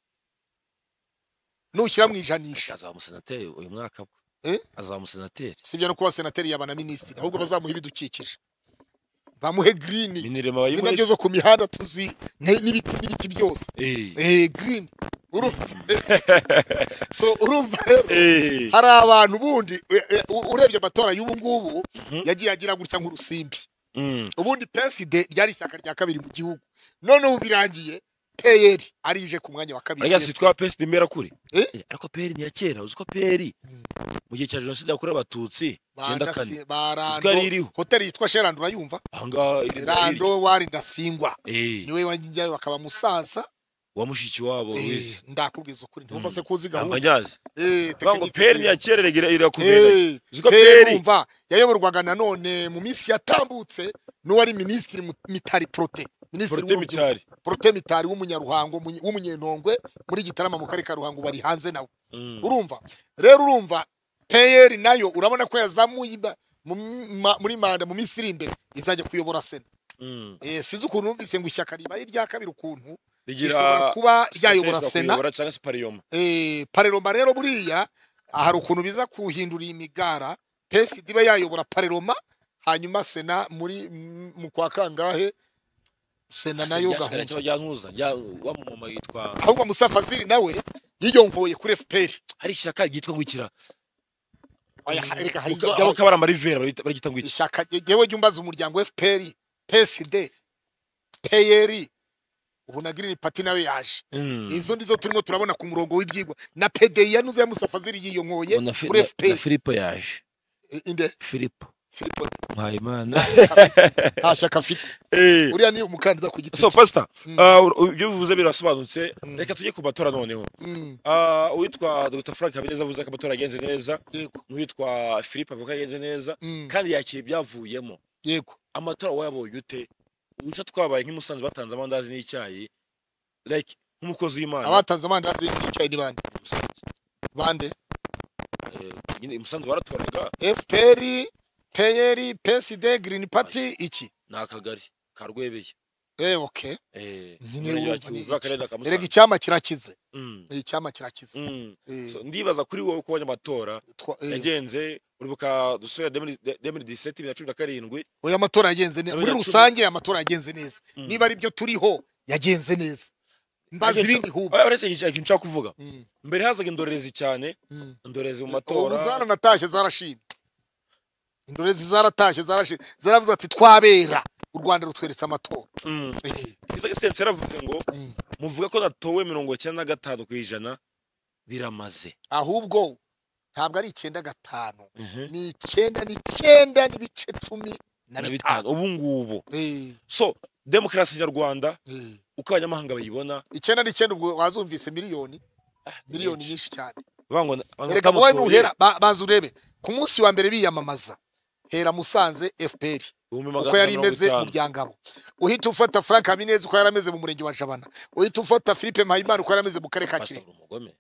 nushyira mu ijanisha azaba umusenateri uyu mwaka bwo Eh? azaba umusenateri sibyo no kuba senateri yaba na minisitiri ahubwo bazamuha ibidukikije bamuhe girini minirema zina bayibonetse byo zo ku mihanda tuzi ne- n'ibiti n'ibiti byose Eh, eh, green urumva so urumva rero Eh, hari abantu bundi e- e, u- urebye amatora y'ubu ngubu Mhm. yagiye agira gutya nk'urusimbi mm, ubundi PSD ryari ishyaka rya kabiri mu gihugu none ubu birangiye PL arije ku mwanya wa kabiri ariko si twa pesi nimera kuri Eh? Eh, ariko peri ni iya kera uzi ko peri Mm. mu gihe cya jenoside yakorewe abatutsi icyenda kane Bagasi- barando uzwi yari iriho hoteli yitwa Sherland urayumva ahangaha iri Rando wari ndasingwa Eh, niwe wanjyayo akaba musaza wa mushiki wabo Eh, wize ndakubwiza ukuri ntumva Mm. se kuzi gahunda ntanganyazi Eh, Vuga ngo tekiniki- peri ntiyakera irakomeye Eh, Uzi ko PL PL umva yayoborwaga nanone mu minsi yatambutse n'uwari minisitiri Mu- mitari prote minisitiri porote w'urubyiruko mitari prote mitari w'umunyaruhango Munye- w'umunyenongwe muri gitarama mu karere ka ruhango bari hanze nawe Mm. urumva rero urumva peyeri nayo urabona ko yazamuye iba- mu ma- muri manda mu minsi iri imbere izajya kuyobora sena Mm. Eh, sinzi ukuntu numvise ngo ishyaka ribaye irya kabiri ukuntu rishobora rigira kuba ryayobora sekreteri ashobora sena kuyobora cyangwa se pariyoma Eh, pareroma rero buriya ah, hari ukuntu biza kuhindura iyi migara pesi iba yayobora pareroma hanyuma sena muri m- mu kwa kangahe sena nayo gahunda gahunda cyangwa ryankuza rya- wa mumama yitwa ahubwo musa fazili nawe yiyongoye kuri fpr hari ishyaka ryitwa ngwikira Oya, ha- reka hari izo- cyangwa kabara marivera baragita ngo iki ishyaka yewe jya umbaza umuryango fpr psd peyeri ubu na girini pati nawe yaje Mm. izo nizo turimo turabona ku murongo w'ibyigwa na pdi yanuze ya musa fazili yiyongoye Ngo na Fi- muri na- na fpr filipo yaje Eh, inde filipo Filipo mpayimana nta shyaka afite Eh, uriya ni umukandida ku giti so pastor Mm. ah, ur- ibyo bivuze birasobanutse Mm. reka tujye ku matora noneho Mm, Ah, uwitwa dr frank habineza avuze ko amatora yagenze neza yego n'uwitwa philippe avuga ko yagenze neza mm, kandi yakira ibyavuyemo yego amatora wayabonye ute uduce twabaye nk'imusanze batanze amandazi n'icyayi like nk'umukozi w'imana abatanze amandazi yicaye ni bande Musanze. bande Eh, nyine imusanze baratoraga fpr pr psd green party iki ni akagari ka rwebeye eh okay Eh, Nyine umurenge wa urumva ni Kivuza, iki? akarere ka erega Musanze. icyama kirakize Mm. Eh, icyama kirakize Mm. Eh, So, ndibaza kuri wowe uko ubonye amatora twa- eh, yagenze uribuka dusubira 2017 bibiri na cumi na karindwi oya amatora yagenze neza Nawe muri yacumi- rusange amatora yagenze neza Mm. niba ari byo turiho yagenze neza mbaza Yagenze- ibindi hubwo Oya, uretse iki- ikintu nshaka kuvuga Mm, mbere hazaga indorerezi cyane mm. indorerezi mu ubu matora zaranatashye zarashimye indorezi zaratashye zarashimye zaravuze ati twabera u rwanda rutweretse amatora Mm. Eh, Isaac Sentare yaravuze ngo mm. muvuga ko natowe mirongo icyenda na gatanu ku ijana biramaze ahubwo ntabwo ari icyenda gatanu Mhm. ni icyenda ni icyenda n'ibice cumi na na bitanu bitanu ubu ngubu Eh, so demokarasi nyarwanda eh. uko abanyamahanga bayibona icyenda n'icyenda ubwo wazumvise miliyoni miliyoni nyinshi cyane bavuga ngo- bavuga erega ko wowe batoye nuhera ba- banza urebe ku munsi wa mbere biyamamaza hera musanze fpr ibihumbi magana uko yari atanu mirongo imeze mu itanu. byangabo uhita ufata frank habineza uko yari ameze mu murenge wa jabana uhita ufata philippe mpayimana uko yari ameze mu karere ka Pastor kirehe uri umugome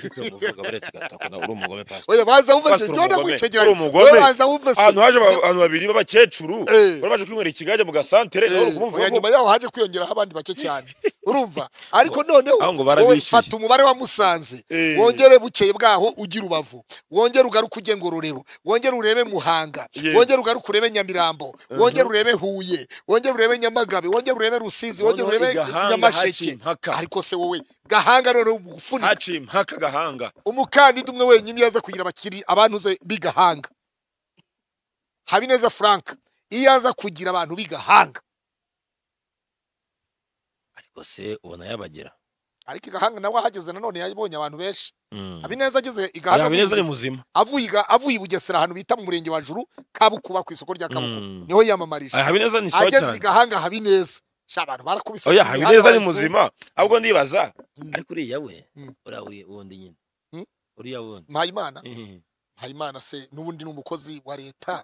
Filipo muvuga uretse gatako na uri umugome pastor oya baza wumve Pastor jone umugome. gwicegeranya Uri umugome. Oya, baza wumve se ahantu haje aba- abantu babiri b'abakecuru Eh. bari baje kwinywera ikigage mu gasantere nawe uri Eh, kumuvuga oya, ko nyuma yaho haje kwiyongeraho abandi bake cyane urumva ariko noneho aho ngo wowe barabishyuye. fata umubare wa musanze Eh. wongere bukeye bwaho ujye urubavu wongere ugaruke ujye ngororero wongere urebe muhanga Yeah. wongere ugaruke urebe nyamirambo wongere urebe huye wongere urebe nyamagabe wongere urebe rusizi wongere noneho urebe igahanga haciye nyamasheke impaka ariko se wowe gahanga noneho umufuniko haciye impaka gahanga umukandida umwe wenyine yaza kugira abakiri abantuze b'igahanga habineza frank iyo aza kugira abantu b'igahanga ariko se ubona yabagera ariko igahanga nawe ahageze nanone yabonye abantu benshi Mm. habineza ageze igahanga habineza ni avuye i Buges- muzima avuye iga- avuye i bugesera ahantu bita mu murenge wa juru kabukuba ku isoko rya kabukuba Mm. niho yiyamamarije Aya, habineza ni sawa ageze cyane igahanga habineza sha abantu barakubise oya ku habineza mihanda ni muzima ahubwo ndibaza Mm. ariko uriya we Mm. uriya uri- wundi nyine Mm. uriya wundi mpayimana Eh, mpayimana se n'ubundi ni umukozi wa leta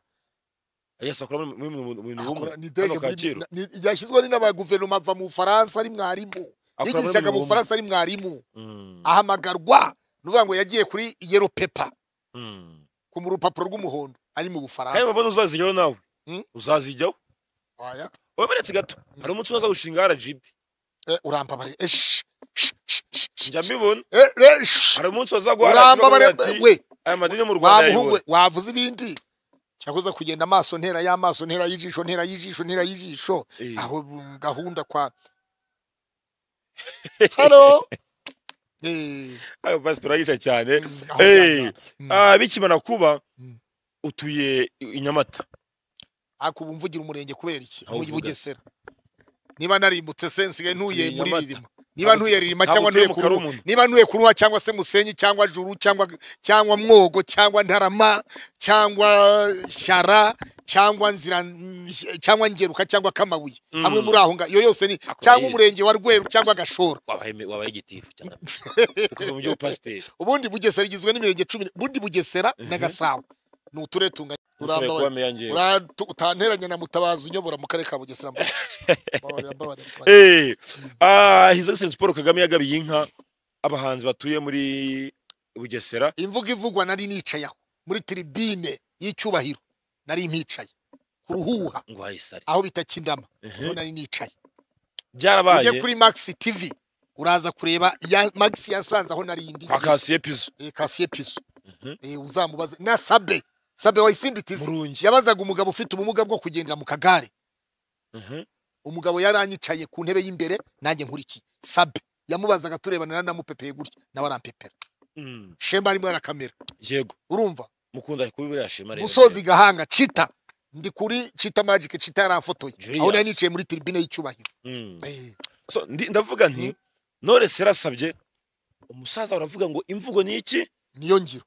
yes akora mu mu- mu- mu bintu bumwe akora- ni deje hano muri- Kacyiru. ni- yashyizweho ni n'abaguverinoma ava mu bufaransa ari mwarimu akora muri yigishaga bimwe mu bufaransa ari mwarimu mm, ahamagarwa nuvuga ngo yagiye kuri yero pepa mm. ku mu rupapuro rw'umuhondo ari mu kandi bufaransa mubona uzazijyaho nawe Mm. uzazijyaho Oya. wowe baretse gato hari umunsi unaza gushinga rgb Eh, urambabare Eh, shh, shh, shh, shh, shh. njya mbibona Eh, eh, shh. hari umunsi bazagwa urambabare we aya madini mu rwanda wamuhungu yayibona we, wavuze ibindi cyakoze kugenda amaso ntera y'amaso ntera y'ijisho ntera y'ijisho ntera y'ijisho Eh. aho mm, gahunda kwa halo ayo pasitora yica cyane aho Eh, byajya. Mm. ah, bikimara kuba Mm. utuye i- i nyamata ariko ubu mvugira umurenge kubera iki Aho umujyi uvuga. bugesera niba narimbutse se nsigaye ntuye Turi i muri Nyamata. ririma niba Ntabwo ntuye ririma ntabwo cyangwa utuye ntuye mu kuruha Karumunyu. niba ntuye kuruha cyangwa se musenyi cyangwa juru cyangwa cyangwa mwogo cyangwa ntarama cyangwa shyara cyangwa nzira cyangwa ngeruka cyangwa kamabuye Mm. hamwe muri aho ngaho iyo yose ni Ako cyangwa yise. umurenge wa rweru cyangwa gashora wabaye me- wabaye igitifu cyane ukoze mu by'ubupasiteri ubundi bugesera rigizwe n'imirenge cumi ubundi bugesera na gasabo ni uturere tunganya usigaye urambabaye kuba meya njyewe Uratu- utanteranya na mutabazi unyobora mu karere ka bugesera Mbabarira, mbabarira, mbabarira. Eh, ah, his excellence paul kagame yagabiye inka abahanzi batuye muri bugesera imvugo ivugwa nari nicaye aho muri tribine y'icyubahiro nari mpicaye ku ruhuha ngo hayisari aho bita kindama Mhm. niho nari nicaye byarabaye ujye kuri max tv uraza kureba ya max yasanze aho nari ndi kwa kasiye pizo Eh, kasiye piso Mhm. Eh, uzamubaze na sabe sabe wa isimbi tv murungi yabazaga umugabo ufite ubumuga bwo kugendera mu kagare Mhm. umugabo yari anyicaye ku ntebe y'imbere nanjye nkurikiye sabe yamubazaga turebana nari namupepeye gutya nawe arampepera Mm, shemba arimo arakamera yego urumva mukunda kubi buriya shema rero musozi gahanga cita ndi kuri cita magic cita yaramfotoye Julius. aho nari nicaye muri tribune y'icyubahiro Mm. Eh, So, ndi- ndavuga nti none serasabye umusaza uravuga ngo imvugo ni iki niyo ngiro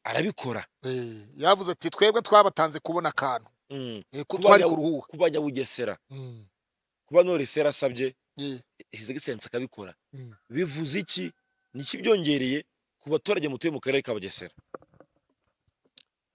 arabikora Eh, yavuze ati twebwe twabatanze kubona akantu Mm. Eh, ko Kuba twari yawu- ku ruhuha kuba nyabugesera Mm, kuba none serasabye eh, his excellence akabikora Mm. bivuze iki niki byongereye ku baturage mutuye mu karere ka bugesera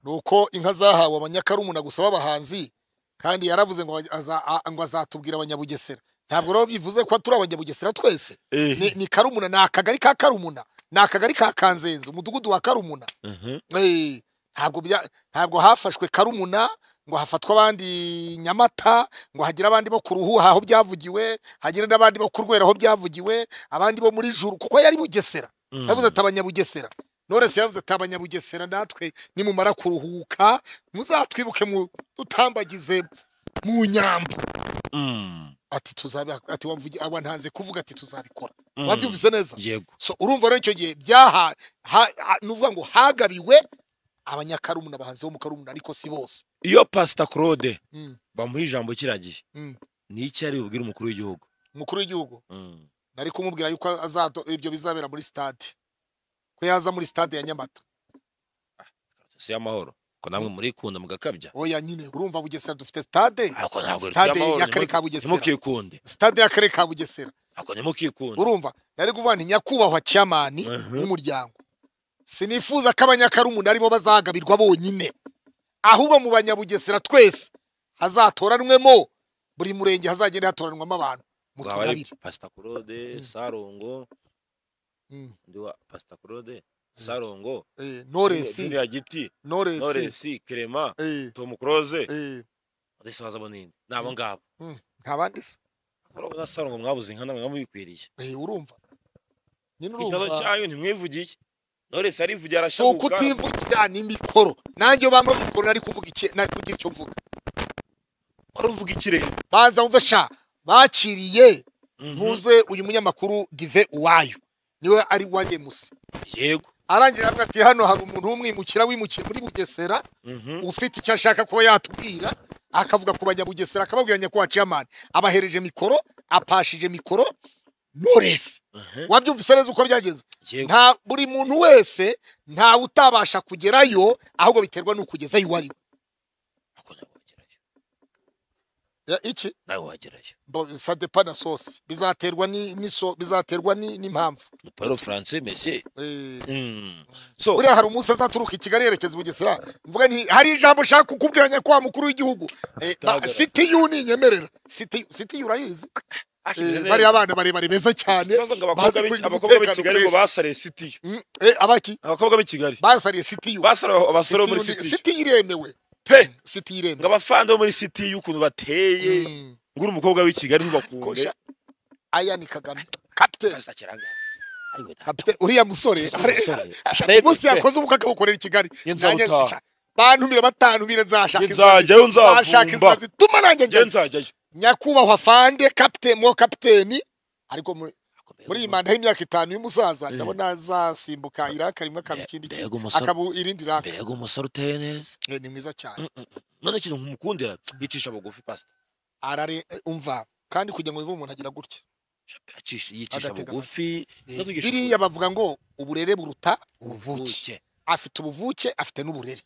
ni uko inka zahawe abanyakarumuna gusa b'abahanzi kandi yaravuze ngo aza- a- ngo azatubwira abanyabugesera ntabwo rero bivuze ko turi abanyabugesera twese ni, ni karumuna ni akagari ka karumuna ni akagari ka kanzenze umudugudu wa karumuna Mhm. Eh, ntabwo bya- ntabwo hafashwe karumuna ngo hafatwe abandi nyamata ngo hagire abandi bo ku ruhuha aho byavugiwe hagire n'abandi bo ku rwera aho byavugiwe abandi bo muri juru kuko yari bugesera Mm. yavuze ati abanyabugesera noresi yavuze ati abanyabugesera natwe nimumara kuruhuka muzatwibuke mu dutambagize mu nyambo Mm. ati tuzabi ati wamvugi aba ntanze kuvuga ati tuzabikora Mm. wabyumvise neza yego so urumva rero icyo gihe byaha ha- ha- ni ukuvuga ngo hagabiwe abanyakarumuna bahanzi bo mu karumuna ariko si bose iyo pasita claude Mm. bamuha ijambo kiragiye Mm. ni iki yari bubwire umukuru w'igihugu umukuru w'igihugu Mm. nari kumubwira yuko azato ibyo bizabera muri stade ko yaza muri stade ya nyamata si y'amahoro ko namwe murikunda mugakabya oya nyine urumva bugesera dufite stade ako ntabwo stade y'akarere y'amahoro ka bugesera ntimukikunde stade y'akarere ka bugesera ako ntimukikunde urumva nari kuvuga nti nyakubahwa cyamani n'umuryango sinifuza ko abanyakarumuna aribo bazagabirwa bonyine ahubwo mu banyabugesera twese hazatoranwemo buri murenge hazagenda hatoranwamo abantu mu waba ari tugabire pasita claude Mm. sarongo Mm. undi wa pasita claude sarongo Eh, noresi juniya giti noresi noresi kerema eh, tom close eh, ndetse baza bunini ni abo ngabo nta bandi se urabona sarongo mwabuze inka namwe mwamuyikwiriye Eh, urumva nyine ikibazo urumva cyanyu ntimwivugiye noresi arivugiye si uko arashabuka utivugira ni mikoro nanjye bamwe mikoro nari kuvuga iki nari kugira icyo mvuga wari uvuga ikirere banza wumve sha bakiriye ntuze uyu munyamakuru dive uwayo niwe ari wa remusi yego arangira avuga ati hano hari umuntu w'umwimukira wimukiye muri bugesera Mhm. ufite icyo ashaka kuba yatubwira akavuga ku banyabugesera akababwira nyakubahwa ciyamani abahereje mikoro apashije mikoro noresi Mhm. wabyumvise neza uko byagenze yego nta buri muntu wese ntawe utabasha kugerayo ahubwo biterwa n'uko ugezeyo uwo ari we ako nawe wagerayo Ya, iki nawe wagerayo sadepa na sosi bizaterwa ni- n'iso- bizaterwa ni- n'impamvu ni paul france mese Eh, so buriya hari umunsi azaturuka i kigali yerekeza i bugesera mvuga nti hari ijambo ushaka kukubwira nyakubahwa mukuru w'igihugu Eh, ba- Utagaragara. siti yu ninyemerera siti siti yu urayizi akimeze Eh, neza. bariya bana barebare beza cyane ikibazo ngo abakobwa bazi b'i- kurinda abakobwa b'i umutekano kigali ngo kweri. basare sitiyo Mm, eh, abaki abakobwa b'i kigali basariye siti yu basare abasore bo muri Siti yu ni- sitiyo siti yu iremewe pe siti yu ngo iremewe abafande bo muri sitiyo ukuntu bateye Mm. ngo uri umukobwa w'i kigali ntubakunde kosha aya ni kagame kapiteni pasita kiranga ariwe kapiteni uriya musore umunsi yakoze ubukwe akabukorera i kigali Njye nzabutaha. Nanjye- bantumire batantumire nzashaka Njye nzajyayo, nzavumba. nzashaka inzira zituma nanjye njye ngenda nzajyayo nyakubahwa fande kapiteni mo kapiteni ariko mu- muri iyi manda y'imyaka itanu y'umusaza ndabona azasimbuka iraka rimwe akaba Mbe- ikindi mbega kintu umusore- akaba irindi raka mbega umusore uteye neza Eh, ni mwiza cyane none ikintu nkumukundira yicisha bugufi pasita arare eh, umva kandi kugira ngo wumve umuntu agira gutya Acisha- yicisha Adateganya. bugufi Eh, Natugisha biriya bavuga ngo uburere buruta ubuvuke ubuvuke afite ubuvuke afite n'uburere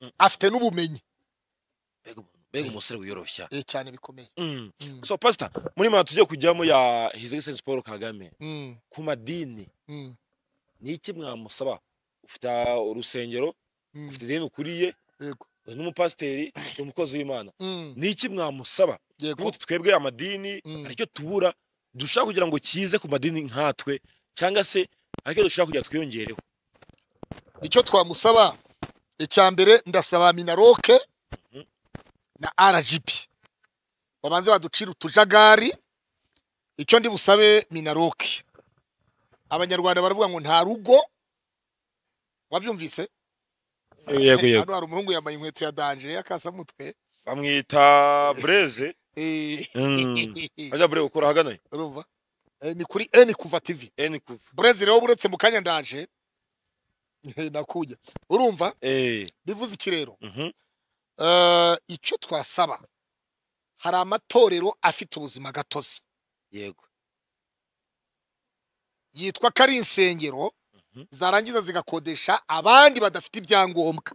Mm. afite n'ubumenyi Mbega umuntu- mbega umusore wiyoroshya eh, cyane bikomeye Mm. Mm, so pastor muri manda tugiye kujyamo ya his excellence paul kagame mm, ku madini mm, ni iki mwamusaba ufite urusengero mm, ufite ideni ukuriye yego, uri n'umupasiteri uri umukozi w'imana mm, ni iki mwamusaba yego, ubu twebwe amadini mm, hari icyo tubura dushaka kugira ngo kize ku madini nkatwe cyangwa se hari icyo dushaka kugira ngo twiyongereho icyo twamusaba icya mbere ndasaba minaroke Mhm. na rgb babanze baducira utujagari icyo ndi busabe minaroke abanyarwanda baravuga ngo nta rugo wabyumvise yego hano hari umuhungu yambaye inkweto ya danje y'akasamutwe bamwita bureze Eh, ajya bureze gukora ahagana he? urumva Eh, ni kuri eni kuva tv eni kuva burezi rero buretse mu kanya ndaje nakujya urumva Eh, bivuze iki rero mhm, Eh, icyo twasaba hari amatorero afite ubuzima gatozi yego yitwa ko ari insengero Mhm. zarangiza zigakodesha abandi badafite ibyangombwa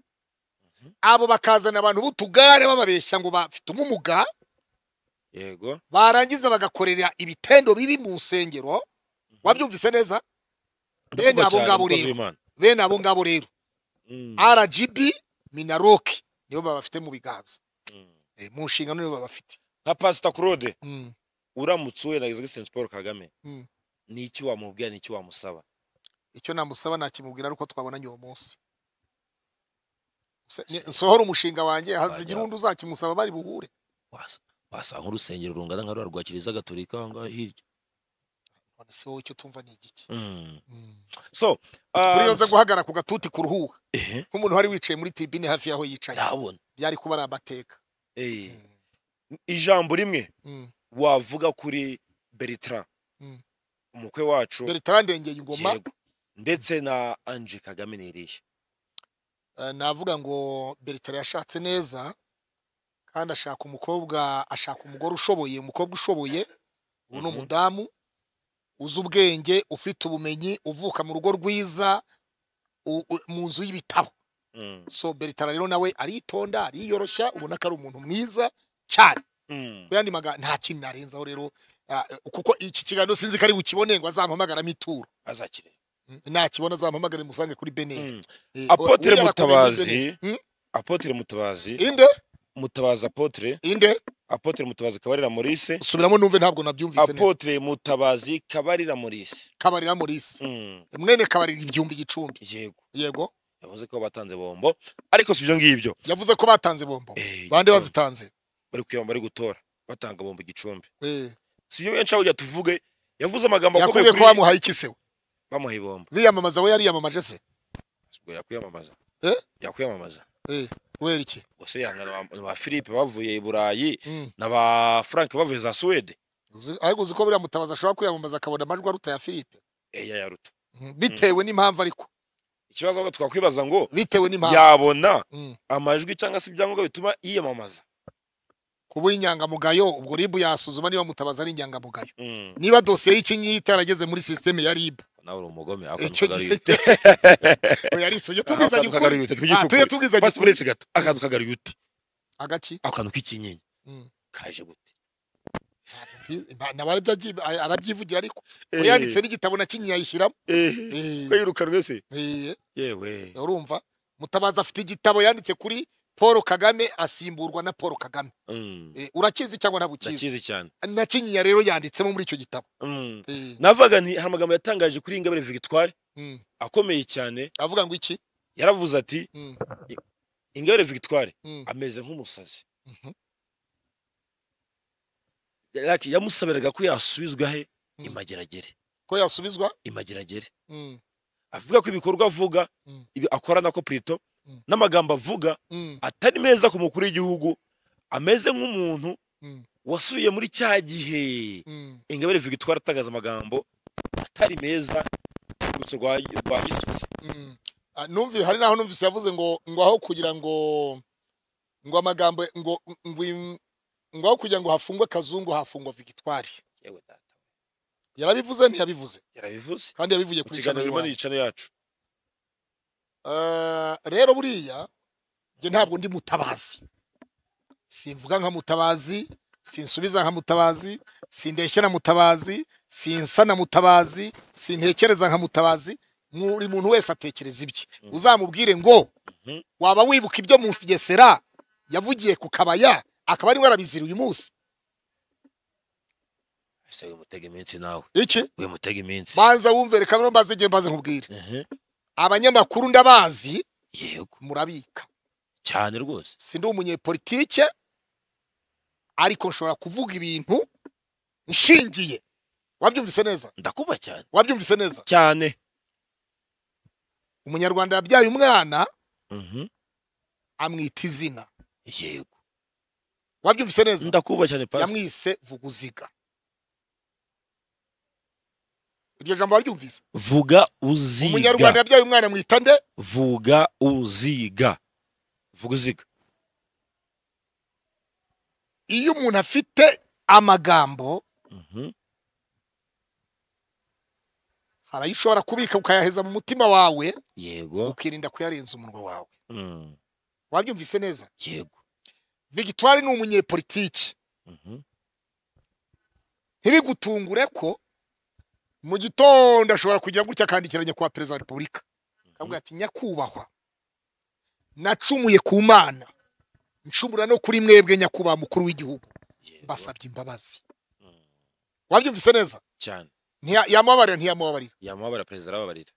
abo bakazana abantu b'utugare bababeshya ngo bafite ubumuga yego barangiza bagakorera ibitendo bibi mu nsengero wabyumvise neza bene Ndakubahwa cyane, abo ngabo umukozi rero w'Imana. bene abo ngabo rero Mm, rgb minaroke nibo babafite mu biganza mm. Eh, mu nshingano nibo babafite nka pasita claude Mm, uramutse uhuye na his excellence paul kagame Mm. ni iki wamubwira ni iki wamusaba icyo namusaba nakimubwira ari uko twabonanye uwo munsi Se- ni- nsohora umushinga wanjye hazigira undi uzakimusaba bari buhure Wasa- wasanga nk'urusengero rungana nka rwa rwa kiliziya gatolika aho ngaho hirya none se wowe icyo tumva ni igiki Mm. so ah, uriyoze guhagarara ku gatuti kuruhuka ehe, nk'umuntu wari wicaye muri tibine hafi y'aho yicaye ndabona byari kuba ari amateka eh, ijambo rimwe wavuga kuri bertrand Mm. umukwe wacu bertrand ndengeye ingoma yego ndetse na ange kagame ni irihe Eh, navuga ngo bertrand yashatse neza kandi ashaka umukobwa ashaka umugore ushoboye umukobwa ushoboye ubu ni Mhm. umudamu uzi ubwenge ufite ubumenyi uvuka mu rugo rwiza u- u- mu nzu y'ibitabo Mm, so bertrand rero nawe aritonda ariyoroshya ubona ko ari umuntu mwiza cyane mm, mu yandi magambo nta kintu narenzaho rero ah, eh, kuko iki kiganiro sinzi ko ari bukibone ngo azampamagaramo ituro azakire nakibona azampamagare musange kuri beneri Mm. Eh, apotre uriya arakomeye muri mutabazi Beneri. Hmm? apotre mutabazi inde mutabazi apotre inde apotre mutabazi kabarira maurice subiramo numve ntabwo nabyumvise neza apotre mutabazi kabarira maurice kabarira morisi Mm, mwene kabarira ibyumbi igicumbi yego yego yavuze ko batanze bombo ariko si ibyo ngibyo yavuze ko batanze bombo Eh, igicumbi. bande bazitanze bari kuyamba bari gutora batanga bombo igicumbi Eh, si ibyo benshi aho ujya tuvuge yavuze amagambo akomeye yakubwiye ko kuri bamuhaye iki se we? bamuha ibombo biyamamaza we yariyamamaje se Ubwo yakwiyamamaza Eh? yakwiyamamaza kubera iki gusa yangana na ba- na ba philippe bavuye i burayi Mm. na ba frank bavuye za suwede Uzi- ariko uzi ko buriya mutabazi ashobora kwiyamamaza akabona amajwi aruta ya philippe eya yaruta Mm, bitewe n'impamvu ariko ikibazo ahubwo twakwibaza ngo bitewe n'impamvu yabona Mm. amajwi cyangwa se ibyangombwa bituma yiyamamaza kubura inyangamugayo ubwo ribu yasuzuma niba mutabazi ari inyangamugayo Mm. niba dosiye y'ikinyita yarageze muri sisiteme ya ribu nawe uri umugome icyo gihe yaritse ujye akantu tubwizanya ukuri kagaruye ute Ah, tujye tw'igifuku tubwizanya basi ukuri buretse gato akantu kagaruye ute agaki ako kantu k'ikinyenyi Mm. kaje gute naba aribyo agiye- a- arabyivugira ariko we yanditse n'igitabo na kinyi yayishyiramo Eh, kwirukanwe se eh, yewe urumva mutabazi afite igitabo yanditse kuri paul kagame asimburwa na paul kagame Mm. Eh, urakizi cyangwa ntabwo ukizi ndakizi cyane na kinyinya rero yanditsemo muri icyo gitabo Mm. Eh, navuga nti hari amagambo yatangaje kuri ingabire victoire mm. akomeye cyane avuga ngo iki yaravuze ati Mm, ingabire victoire mm, ameze nk'umusazi mhm, Yaki- yamusabiraga ko yasubizwa he Mm. imageragere ko yasubizwa imageragere Mm, avuga ko ibikorwa avuga Mm. ibi akora nako plito Mm. n'amagambo avuga mm, atari meza ku mukuru w'igihugu ameze nk'umuntu Mm. wasubiye muri cya gihe mm, ingabire victoire atangaza amagambo atari meza urwibutso rwa rwa gisozi Mm. Ah, numvi hari naho numvise yavuze ngo ngo aho kugira ngo ngo amagambo ngo ngo im- ngo aho kugira ngo hafungwe kazungu hafungwa vigitwari yewe data yarabivuze ntiyabivuze yarabivuze kandi yabivuye mu kuri kiganiro channel birimo one. n'igicano yacu Eh, rero buriya njye ntabwo ndi mutabazi simvuga nka mutabazi sinsubiza nka mutabazi sindeshya na mutabazi sinsa na mutabazi sintekereza nka mutabazi buri muntu wese atekereza ibye Mm. uzamubwire ngo Mhm. waba wibuka ibyo munsi gesera yavugiye ku kabaya akaba ariwe arabizira uyu munsi ese wimutega iminsi nawe iki wimutega iminsi banza wumve reka rero mbaze igihe mbaze nkubwire abanyamakuru ndabazi yego murabika cyane rwose sindi umunyepolitike ariko nshobora kuvuga ibintu nshingiye wabyumvise neza ndakuba cyane wabyumvise neza cyane umunyarwanda yabyaye umwana Mhm. amwita izina yego wabyumvise neza ndakuba cyane pasi yamwise vuguziga iryo jambo waryumvise vuga uziga umunyarwanda yabyaye umwana amwita nde vuga uziga vuga uziga iyo umuntu afite amagambo Mhm. hari ayo ushobora kubika ukayaheza mu mutima wawe yego ukirinda kuyarenza umunwa wawe Mm. wabyumvise neza yego victoire ni umunyepolitiki Mhm. ntibigutungure ko mu gitondo ashobora kugira gutya akandikira nyakubahwa perezida wa repubulika akavuga ati nyakubahwa nacumuye ku mana ncumura no kuri mwebwe nyakubahwa mukuru w'igihugu yego mbasabye imbabazi Mm. wabyumvise neza cyane Ntiya- yamubabarira ntiyamubabarira yamubabara perezida arababarira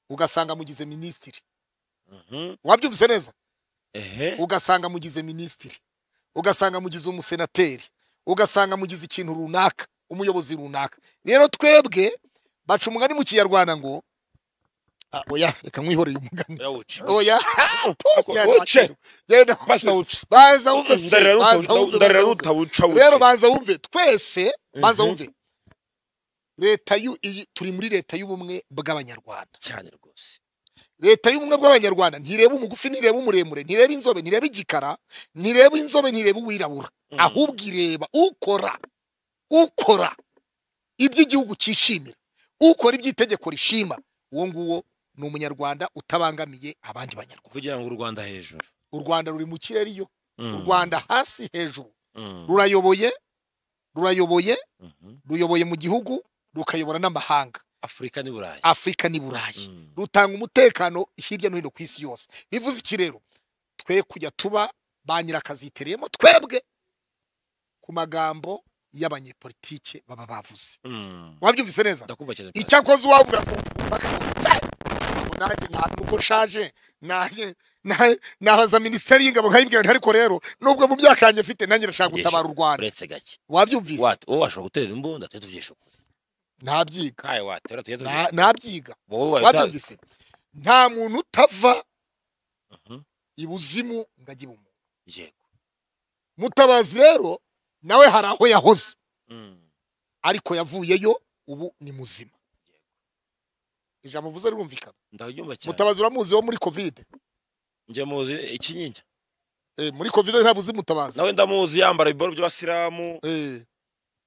ugasanga amugize minisitiri Mhm. wabyumvise neza ehe ugasanga amugize minisitiri ugasanga amugize umusenateri ugasanga amugize ikintu runaka umuyobozi runaka rero twebwe baca umugani mu kinyarwanda ngo Ah, oya reka mwihoreye umugani yawuca oya uce genda basi nawuca banza wumve se, ndarira banza wumve, ndarira banza wumve. utawuca rero uce banza wumve twese banza Mhm. wumve leta y'u- iyi- turi muri leta y'ubumwe bw'abanyarwanda cyane rwose leta y'ubumwe bw'abanyarwanda ntireba umugufi ntireba umuremure ntireba inzobe ntireba igikara ntireba inzobe ntireba uwirabura Mm. ahubwo ireba ukora ukora ibyo igihugu cyishimira ukora ibyo itegeko rishima uwo nguwo ni umunyarwanda utabangamiye abandi banyarwanda kugira ngo u rwanda hejuru u rwanda ruri mu kirere iyo Mm. u rwanda hasi hejuru Mm. rurayoboye rurayoboye Mhm. ruyoboye mu gihugu rukayobora n'amahanga afurika n'i burayi afurika n'i burayi Mm. rutanga umutekano hirya no hino ku isi yose bivuze iki rero twe kujya tuba ba nyirakazitereyemo twebwe ku magambo y'abanyepolitike baba bavuze Mm. wabyumvise neza ndakumva cyane pasi icyakoze uwavuga ngo "Mpaka ubu nanjye nta- nuko nshaje nanjye nanjye- nabaza minisiteri y'ingabo nkayibwira nti ariko rero nubwo mu myaka yanjye mfite nanjye ndashaka gutabara u rwanda uretse gake wabyumvise wate wowe washobora gutera imbunda tujye tubyisha ukuri ntabyiga kaye watera tujye Na- tubyisha nabyiga wowe wabita- wabyumvise nta muntu utava Mhm. ibuzimu ngo ajye ibumuntu yego mutabazi rero nawe hari aho yahoze Mm. ariko yavuyeyo ubu ni muzima ijambo uvuze rirumvikana ndabyumva cyane mutabazi uramuzi wo muri kovide njye muzi ikinyinya Eh, muri kovide ntabwo uzi mutabazi nawe ndamuzi yambara ibibaro by'abasilamu Eh,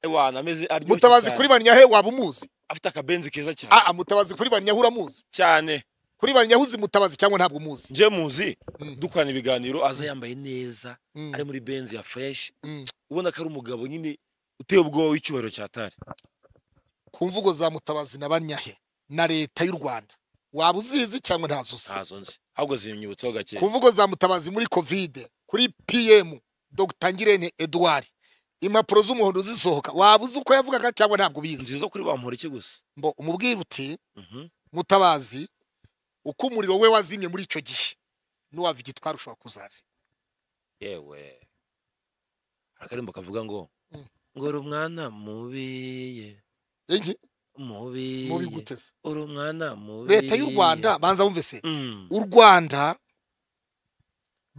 ewana ameze aryoshye mutabazi cyane. kuri banyahe waba umuzi afite akabenzi keza cyane aa mutabazi kuri banyahe uramuzi cyane kuri banyahe uzi mutabazi cyangwa ntabwo umuzi njye muzi Mm. dukorana ibiganiro aza yambaye neza Mm, ari muri benzi ya fresh mm. ubona ko ari umugabo nyine uteye ubwoba w'icyubahiro cya tari ku mvugo za mutabazi na banyahe na leta y'u rwanda waba uzizi cyangwa ntazo uzi ntazo nzi ahubwo zinyibutseho gake ku mvugo za mutabazi muri kovide kuri pm dr ngirente edouard impapuro z'umuhondo zisohoka waba uzi uko yavugaga cyangwa ntabwo ubizi nziza kuri bampora iki gusa mbo umubwire uti Mhm. mutabazi uko umuriro we wazimye muri icyo gihe n'uwava igitwara ushobora kuzazima yewe hari akaririmbo kavuga ngo Mm. ngo uri umwana mubiye Iki? mubi mubiye guteze uri umwana mubiye leta y'u rwanda banza wumve se Mm. u rwanda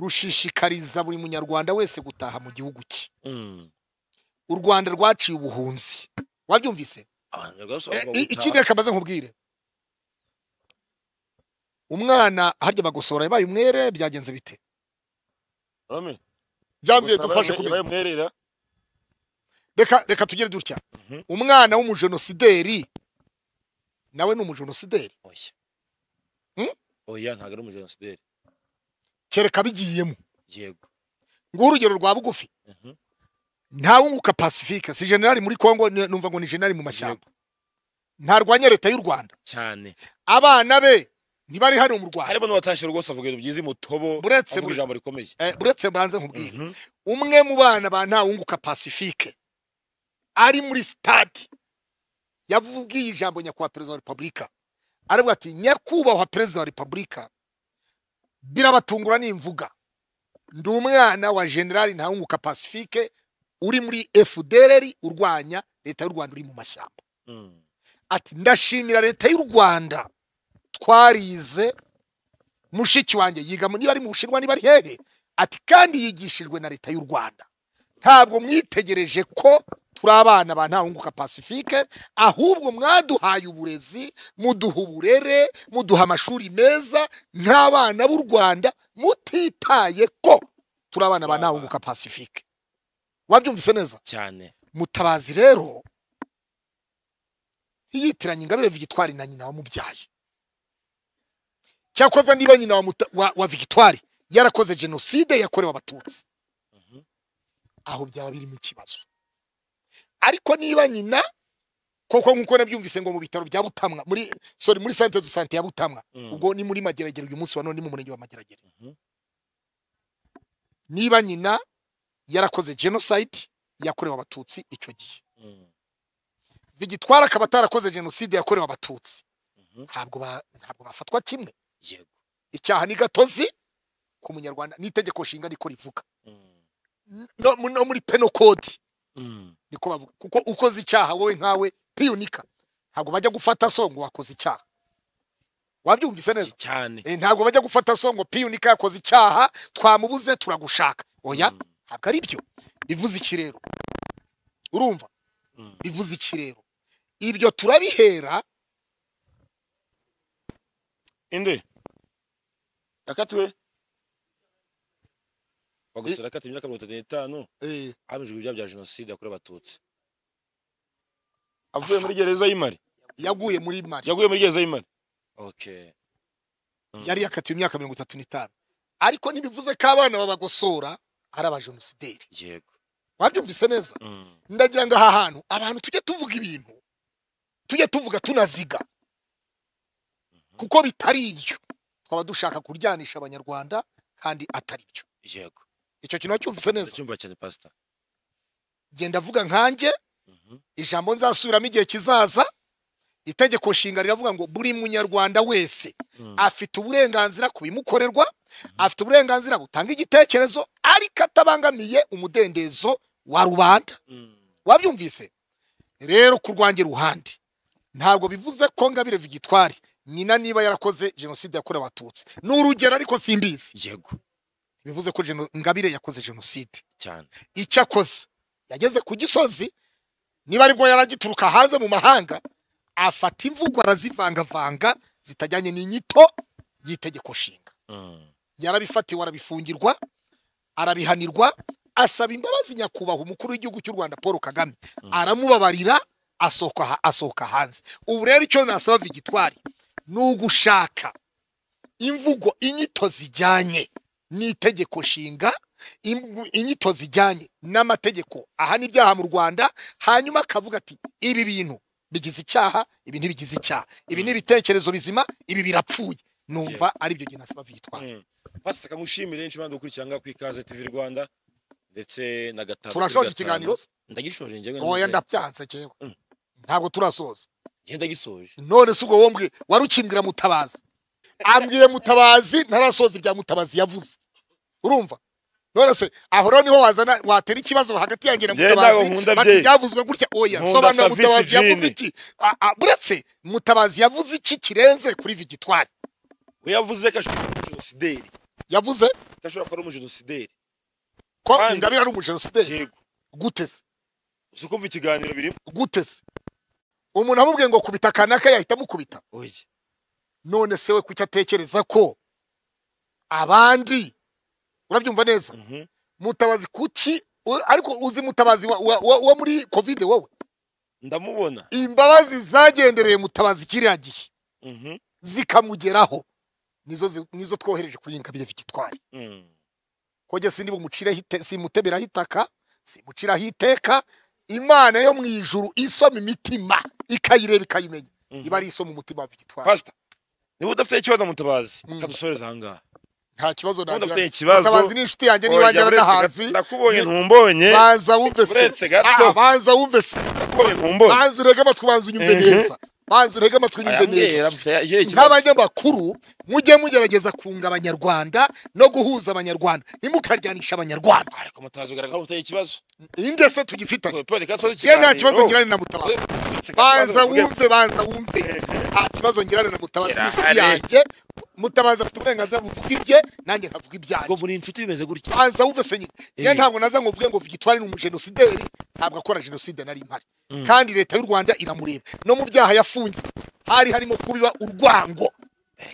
rushishikariza buri munyarwanda wese gutaha mu gihugu cye Mm. u rwanda rwaciye ubuhunzi wabyumvise Eh, i- ikindi reka maze nkubwire umwana harya bagosora yabaye umwere byagenze bite byambiye dufashe kumenya kumwerera reka reka tugere dutya Mhm. umwana w'umujenosideri nawe ni umujenosideri oya Hmm? oya ntabwo ari umujenosideri kereka bigiyemo yego nguhe urugero rwa bugufi Mhm. ntawunguka pacifique si generali muri congo ni- numva ngo ni generali mu mashyamba ntarwanya leta y'u rwanda cyane abana be ntibari hano mu rwanda harimo n'uwatashye rwose avuga ibintu byiza imutobo buretse avuga ijambo rikomeye eh, buretse mbanze nkubwire Mhm. umwe mu bana ba ntawunguka pacifique ari muri stade yavubwiye ijambo nyakubahwa perezida wa repubulika aravuga ati nyakubahwa perezida wa repubulika birabatungura nimvuga ndi umwana wa generali ntawunguka pacifique uri muri fdrr urwanya leta y'u rwanda uri mu mashyamba Mm. ati ndashimira leta y'u rwanda twarize mushiki wanjye yiga mu- niba ari mu bushinwa niba ari hehe ati kandi yigishijwe na leta y'u rwanda ntabwo mwitegereje ko turi abana ba ntawunguka pacifique ahubwo mwaduhaye uburezi muduha uburere muduha amashuri meza nk'abana b'u rwanda mutitaye ko turi abana ba ntawunguka pacifique wabyumvise neza cyane mutabazi rero ntiyitiranye ingabire vigitwari na nyina wamubyaye cyakoze niba nyina wa, Muta- wa, wa vigitwari yarakoze jenoside yakorewe abatutsi Mhm. aho byaba birimo ikibazo ariko niba nyina koko nk'uko nabyumvise ngo mu bitaro bya butamwa muri sorry muri sante du sante ya butamwa Mm. ubwo ni muri mageragere uyu munsi wa none ni mu murenge wa mageragere Mhm. niba nyina yarakoze genocide yakorewe abatutsi icyo gihe Mm. vigitwara akaba atarakoze jenoside yakorewe abatutsi Mhm. ntabwo ba- ntabwo bafatwa kimwe yego icyaha ni gatozi ku munyarwanda n'itegeko nshinga niko rivuga Mm. N- no, mu- no muri peno kodi Mm. niko bavuga kuko ukoze icyaha wowe nkawe piyunika ntabwo bajya gufata so ngo wakoze icyaha wabyumvise neza cyane Eh, ntabwo bajya gufata so ngo piyunika yakoze icyaha twamubuze turagushaka oya Mm. ntabwo ari byo bivuze iki rero urumva Mm. bivuze iki rero ibyo turabihera inde yakatiwe bagosora yakatiwe imyaka mirongo itatu n'itanu eh, hamijwe ibyaha bya jenoside yakorewe abatutsi avuye muri gereza y'imari yaguye muri mari yaguye muri gereza y'imari okay Mm. yari yakatiwe imyaka mirongo itatu n'itanu ariko ntibivuze ko abana babagosora ari abajenosideri yego wabyumvise neza Mm. ndagira ngo aha hantu abantu tujye tuvuga ibintu tujye tuvuga tunaziga kuko bitari ibyo twaba dushaka kuryanisha abanyarwanda kandi atari byo yego icyo kintu wacyumvise neza ndacyumva cyane pastor genda avuga nkanjye Mhm. ijambo nzasubiramo igihe kizaza itegeko nshinga riravuga ngo buri munyarwanda wese Mm. afite uburenganzira ku bimukorerwa afite uburenganzira butanga igitekerezo ariko atabangamiye umudendezo wa rubanda Mm. wabyumvise rero ku rwanjye ruhande ntabwo bivuze ko ngabire vigitwari nyina niba yarakoze jenoside yakorewe abatutsi ni urugero ariko simbizi yego bivuze ko jeno- ngabire yakoze jenoside cyane icyo akoze yageze ku gisozi niba aribwo yaragituruka hanze mu mahanga afata imvugo arazivangavanga zitajyanye n'inyito y'itegeko nshinga Mm. yarabifatiwe arabifungirwa arabihanirwa asaba imbabazi nyakubahwa umukuru w'igihugu cy'u rwanda paul kagame Mm. aramubabarira asohoka ha- asohoka hanze ubu rero icyo nasaba vigitwari ni ugushaka imvugo inyito zijyanye n'itegeko nshinga im- inyito zijyanye n'amategeko ahana ibyaha mu rwanda hanyuma akavuga ati ibi bintu bigize icyaha ibi ntibigize icyaha ibi ni ibitekerezo bizima ibi birapfuye numva ari byo gihe nasaba vigitwari pasita kamushimire henshi impande gukurikirana ku ikaze tv rwanda ndetse na gatanu kuri turashoje gatanu. ikiganiro ndagishoje njyewe nizeye. oya ndabyanze jewe Mm. ntabwo turasoza njye ndagisoje none si ubwo wombwe wari ukimbwira mutabazi ambwiye mutabazi ntarasoza ibya mutabazi yavuze urumva none se aho rero niho wazana watera ikibazo hagati yanjye na Njye ntabwo mutabazi nkunda bati byeyi. byavuzwe gutya oya Nkunda sobanura service mutabazi yavuze jini. iki A- a, buretse mutabazi yavuze iki kirenze kuri vigitwari we yavuze ko ashobora kuba umujenosideri yavuze ko ashobora kuba ari umujenosideri ko Kandi- ingabire ari umujenosideri yego guteze uzi kumva ikiganiro birimo guteze umuntu amubwiye ngo kubita kanaka yahita amukubita oya none se we kuki atekereza ko abandi urabyumva neza Mhm. mutabazi kuki u- ariko uzi mutabazi wa- wa- wa- wo muri kovide wowe ndamubona imbabazi zagendereye mutabazi kiriya gihe Mhm. zikamugeraho nizo zi- nizo twohereje kuri ingabire victoire Mm. kojya sindi bumucireho ite- simuteberaho itaka simuciraho iteka imana yo mu ijuru isoma imitima ikayireba ikayimenya Mhm. iba ari isoma umutima wa victoire pasita niba udafite ikibazo mutabazi Mm. reka dusoreze ahangaha nta kibazo niba nagira udafite ikibazo mutabazi ni inshuti yanjye oya, niba njyana uretse n'ahazi gato- ndakubonye ni- ntumbonye banza wumve uretse se gato. Ah, banza wumve se ndakubonye ntumbonye banza urege amatwi banza unyumve Mhm. neza banza urege amatwi unyumve neza arambwira mfite ikihe kibazo nk'abanyamakuru mujye mugerageza kunga abanyarwanda no guhuza abanyarwanda ntimukaryanisha abanyarwanda ariko mutabazi bigaragara ko ufite ikibazo iyi ndetse tugifitanye ye ye nta kibazo ngirane na mutabazi banza wumve banza wumve nta kibazo ngirane na mutabazi ni inshuti Kirahari. yanjye mutabazi afite uburenganzira buvuga ibye nanjye nkavuga ibyanjye muri inshuti bimeze gutya banza wumve se nyine Eh. ye ntabwo naza ngo mvuge ngo vigitwari ni umujenosideri ntabwo akora jenoside nari mpari kandi leta y'u rwanda iramureba no mu byaha yafungiye hari harimo kubiba urwango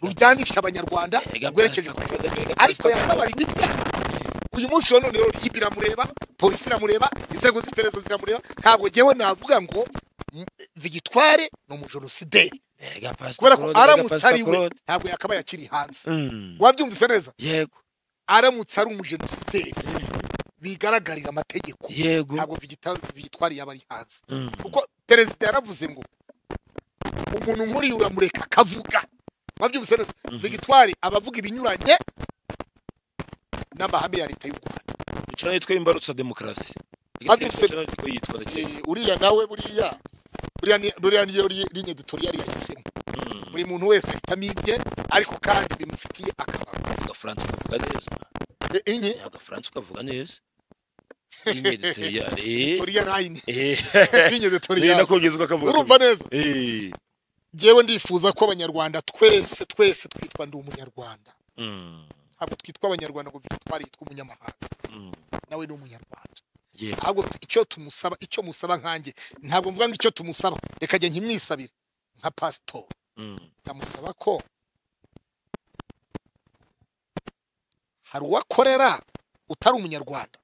rujyanisha abanyarwanda rwerekeje ku banyarwanda. ariko yakabarinye ibyaha uyu munsi wa none rero RIB iramureba polisi iramureba inzego z'iperereza ziramureba ntabwo ngewe navuga ngo mm, vigitware ni umujenosideri Mbega Pastor kubera ko Claude, mbega aramutse Pastor ari we Claude. ntabwo yakabaye akiri hanze Mm. wabyumvise neza yego aramutse ari umujenosideri bigaragarira amategeko yego ntabwo vigita- vigitwari yaba ari hanze Mm. kuko perezida yaravuze ngo umuntu nkuriya uramureka akavuga wabyumvise neza vigitwari abavuga ibinyuranye n'amahame ya leta y'u rwanda icyo nitwa imbarutsa demokarasi Ariko Icyo nitwa yitwa ndakeka. Eh, uriya nawe buriya buriya ni- buriya niyo ri- linye editoriyari yahisemo Mm. buri muntu wese ahitamo ibye ariko kandi bimufitiye akamaro agafaransa ukavuga neza Eh, inye agafaransa ukavuga neza Inye editoriali. editoriyari ayine Eh, linye eh, editoriyari nako ugezwa akavuga urumva kabisa. neza Eh, ngewe ndifuza ko abanyarwanda twese twese twitwa ndi umunyarwanda mm, ntabwo twitwa abanyarwanda ngo twari yitwa umunyamahanga mm. nawe ni umunyarwanda Yego. ahubwo tu- icyo tumusaba icyo musaba nkanjye ntabwo mvuga ngo icyo tumusaba reka njye nkimwisabire nka pasitori Mm. ndamusaba ko hari uwakorera utari umunyarwanda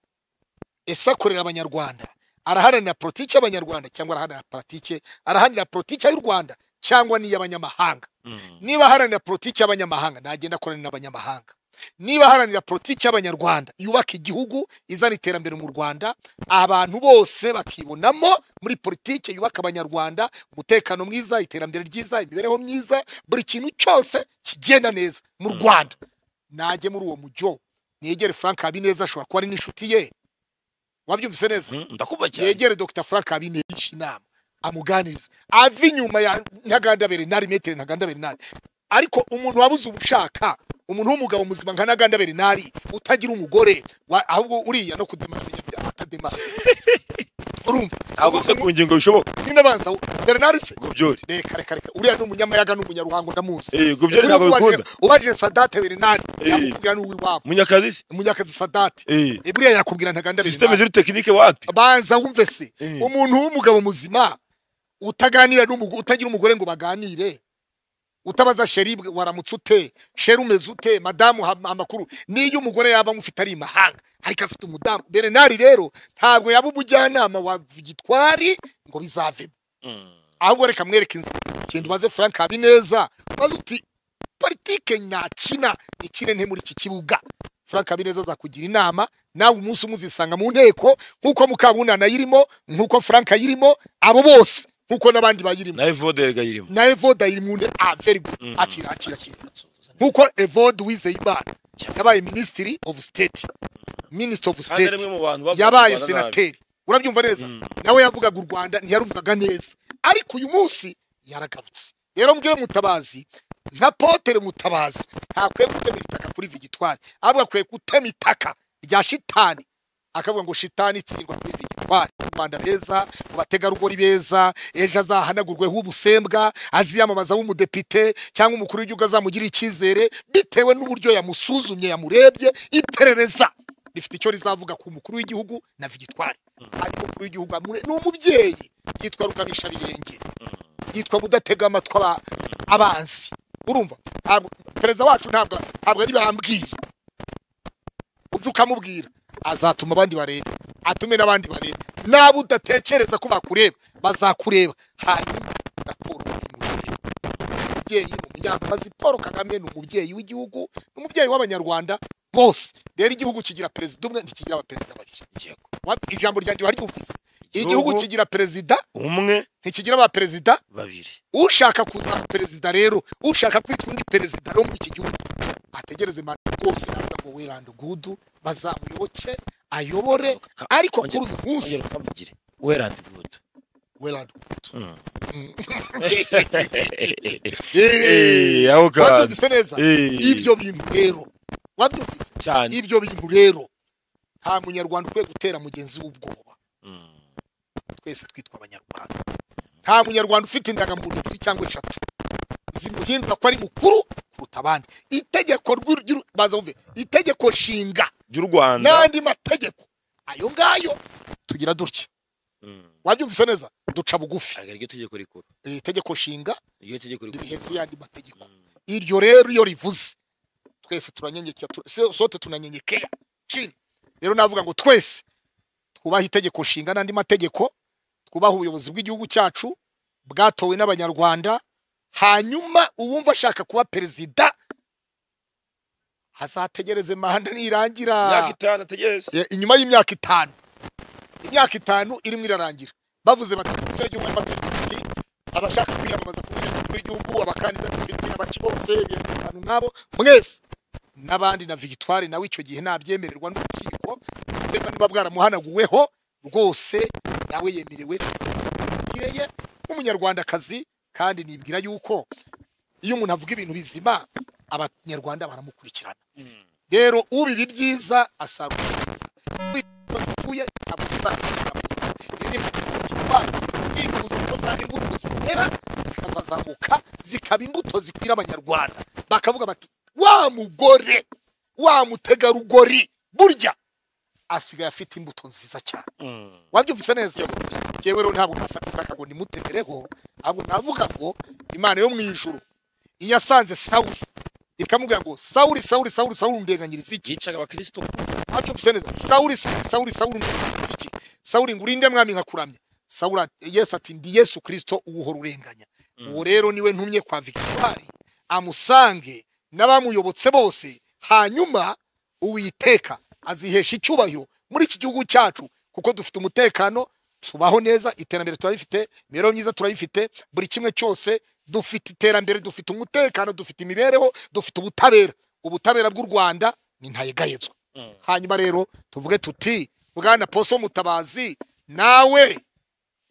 ese akorera abanyarwanda araharanira politiki y'abanyarwanda cyangwa araharanira politiki araharanira politiki y'u rwanda cyangwa n'iy'abanyamahanga Mm. niba aharanira politiki y'abanyamahanga nagenda akorana n'abanyamahanga niba aharanira politiki y'abanyarwanda yubaka igihugu izana iterambere mu rwanda abantu bose bakibonamo muri politiki yubaka abanyarwanda umutekano mwiza iterambere ryiza imibereho myiza buri kintu cyose kigenda neza mu Mm. rwanda najye muri uwo mujyo negere frank habineza ashobora kuba ari n'inshuti ye wabyumvise neza Mm, ndakumva cyane yegere dr frank abinesha inama amuganirize ave inyuma ya ntaganda bernard metere ntaganda bernard ariko umuntu wabuze ubushaka umuntu w'umugabo muzima nka ntaganda bernard utagira umugore wa- ahubwo uriya no kudemara atadema urumva ntabwo se ku ngingo bishoboka nyine abanza bernard se gobyori reka reka reka uriya ni umunyamayaga ni umunyaruhango ndamuzi Eh, gobyori ntabwo bikunda ubajije sadate bernard Eh. yakubwira n'uw'iwabo munyakazi se munyakazi sadate Eh, Eh, buriya yakubwira ntaganda systeme bernard de technique wapi banza wumve se Eh. umuntu w'umugabo muzima utaganira n'umugore utagira umugore ngo baganire utabaza sheri bwe- waramutse ute sheri umeze ute madamu ha- amakuru n'iyo umugore yaba amufite ari imahanga ariko afite umudamu berenari rero ntabwo yaba umujyanama wa gitwari ngo bizavemo Mm. ahubwo reka mwereke inzira genda ubaze frank habineza ubaze uti politike nakina ikine nte muri iki kibuga frank habineza azakugira inama nawe umunsi umwe uzisanga mu nteko nk'uko mukabunana ayirimo nk'uko frank ayirimo abo bose nk'uko n'abandi bayirimo nawe voderega yirimo na evode ayiri mu nteko ah very good Mm. akira akira akira nk'uko evode uwizeyimana yabaye minisitiri of state minisitiri of kandi ari state umwe mu bantu bavuga yabaye u Rwanda nabi. senateri urabyumva neza Mm. nawe yavugaga u rwanda ntiyaruvugaga neza ariko uyu munsi yaragarutse rero mbwire mutabazi nka potere mutabazi ntakwiye gutema itaka kuri vigitwari ahubwo akwiye gutema itaka rya shitani akavuga ngo shitani itsindwa kuri vigitwari mu rwanda beza mu bategarugori beza ejo azahanagurweho ubusembwa aziyamamaza w'umudepite cyangwa umukuru w'igihugu azamugirira icyizere bitewe n'uburyo yamusuzumye yamurebye iperereza rifite icyo rizavuga ku mukuru w'igihugu na vigitwari ariko umukuru w'igihugu amure ni umubyeyi yitwa rukabisha birenge byitwa kudatega amatwi aba- abanzi urumva Ntabwo- perezida wacu ntabwo ntabwo ari bambwiye ujye ukamubwira azatuma abandi bareba atume n'abandi bareba n'abo udatekereza ko bakureba bazakureba hanyuma raporo imurebe umubyeyi mu muryango maze paul kagame ni umubyeyi w'igihugu ni umubyeyi w'abanyarwanda bose rero igihugu kigira perezida umwe ntikigira abaperezida babiri Yego. Wa- ijambo ryanjye wari uvuze igihugu kigira perezida umwe ntikigira abaperezida babiri ushaka kuzaba perezida rero ushaka kwitwa undi perezida wo muri iki gihugu ategereze manda rwose navuga ngo wiranda ugudu bazamuyoboke ayobore ariko kuri uyu munsi ongera ukamvugire werandi gudu wiranda ugudu Mm. Mm. Eh, aho kazi wabyumvise neza Eh, ibyo bintu rero wabyumvise cyane ibyo bintu rero nta munyarwanda ukwiye gutera mugenzi w'ubwoba Mm. twese twitwa abanyarwanda nta munyarwanda ufite indangamuntu ebyiri cyangwa eshatu zimuhindura ko ari mukuru kuruta abandi itegeko ry'u- ry'u- baza wumve itegeko nshinga ry'u Rwanda n'andi mategeko ayo ngayo tugira dutya Mm. wabyumvise neza duca bugufi ntabwo ariryo tegeko rikuru Eh, itegeko nshinga iryo tegeko riri rikuru hepfo y'andi mategeko Mm. iryo rero iyo rivuze twese turanyenyekera tu- se- sote tunanyenyekera cini rero navuga ngo twese twubahe itegeko nshinga n'andi mategeko twubahe ubuyobozi bw'igihugu cyacu bwatowe n'abanyarwanda hanyuma uwumva ashaka kuba perezida hazategereze manda nirangira imyaka itanu ategereze Eh, inyuma y'imyaka itanu imyaka itanu irimo irarangira bavuze bati komisiyo y'igihugu y'amategeko abashaka kwiyamamaza ku buyobozi bw'igihugu abakandida bafite abaki bose abantu nk'abo mwese n'abandi na victoire nawe icyo gihe ntabyemererwa n'urukiko ndetse niba bwaramuhanaguweho rwose nawe yemerewe kireye nk'umunyarwandakazi kandi nibwira yuko iyo umuntu avuga ibintu bizima abanyarwanda baramukurikirana rero ubiba ibyiza asarura ibyiza Wifuza zipfuye ntabwo tuzabisarura twifuza ko zaba imbuto zitera zikazazamuka zikaba imbuto zikwira abanyarwanda bakavuga bati wa mugore wa mutegarugori burya asigaye afite imbuto nziza cyane wabyumvise neza yewe rero ntabwo nafata itaka ngo nimutemereho ahubwo navuga ngo imana yo mu ijuru iyo yasanze sawuri ikamubwira ngo sawuri sawuri sawuri sawuri ndenganyiriza iki yicaga abakirisitu abyumvise neza sawuri sawuri sawuri sawuri ndenganyiriza iki sawuri ngo urinde mwami nkakuramya sawuri ati- yesu ati ndi yesu kirisito uwuhora urenganya uwo rero niwe ntumye kwa victoire amusange n'abamuyobotse bose hanyuma uwiteka azihesha icyubahiro muri iki gihugu cyacu kuko dufite umutekano tubaho neza iterambere turabifite imibereho myiza turayifite buri kimwe cyose dufite iterambere dufite umutekano dufite imibereho dufite ubutabera ubutabera bw'u rwanda ni ntayegayezwa Mm. hanyuma rero tuvuge tuti bwana poso mutabazi nawe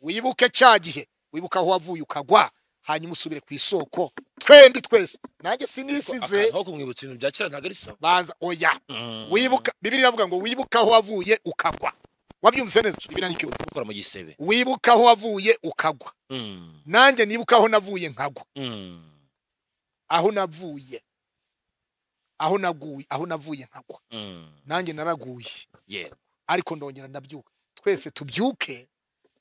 wibuke cya gihe wibuke aho wavuye ukagwa hanyuma usubire ku isoko twembi twese nanjye sinisize aho kumwibutsa ibintu bya kera ntabwo ari sawa banza oya Mm. wibuka bibiri iravuga ngo wibuke aho wavuye ukagwa wabyumvise neza bibiri ni gukora mu gisebe wibuke aho wavuye ukagwa Mm. nanjye nibuka aho navuye nkagwa Mm. aho navuye aho naguye aho navuye nkagwa Mm. nanjye naraguye yego ariko ndongera ndabyuka twese tubyuke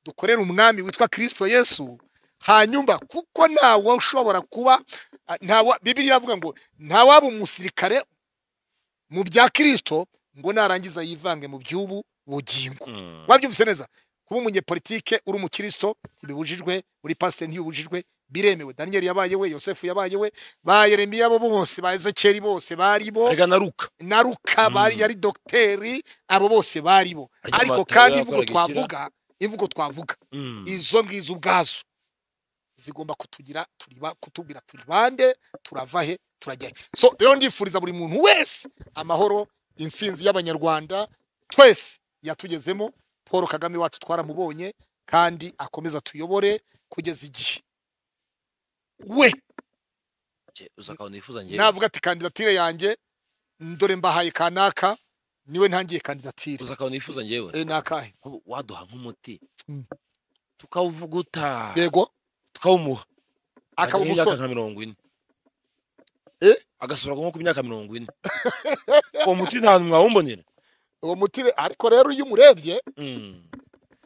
dukorere umwami witwa kirisito yesu hanyuma kuko ntawe ushobora kuba ah, ntawe bibiri iravuga ngo ntawaba umusirikare mu bya kirisito ngo narangiza yivange mu by'ubu bugingo Mm. wabyumvise neza kuba umunyepolitike uri umukirisito ntibibujijwe uri pasiteri ntibibujijwe biremewe daniyeli yabaye we yosefu yabaye we ba yeremiya bo bose ba ezekeri bose bari bo reka naruka na ruka bari Mm. yari dogiteri abo bose bari bo Ariko ariko amatora kandi yakoraga imvugo iki twavuga imvugo twavuga Mm. izo ngizo ubwazo zigomba kutugira turiba kutubwira turi bande turava he turajya he so rero ndifuriza buri muntu wese amahoro insinzi y'abanyarwanda twese yatugezemo paul kagame wacu twaramubonye kandi akomeza tuyobore kugeza igihe we Cye, uzi akantu nifuza njyewe navuga ati kandidatire yanjye ndore mbahaye kanaka niwe ntangiye kandidatire uzi akantu nifuza njyewe e, ni akahe Nk'ubu waduha nk'umuti Mm. tukawuvuguta yego tukawumuha akaba Akaguha imyaka umusore nka mirongo ine Eh? agasubira nko ku myaka mirongo ine uwo muti nta mwawumbonera uwo muti ariko rero iyo umurebye Mm.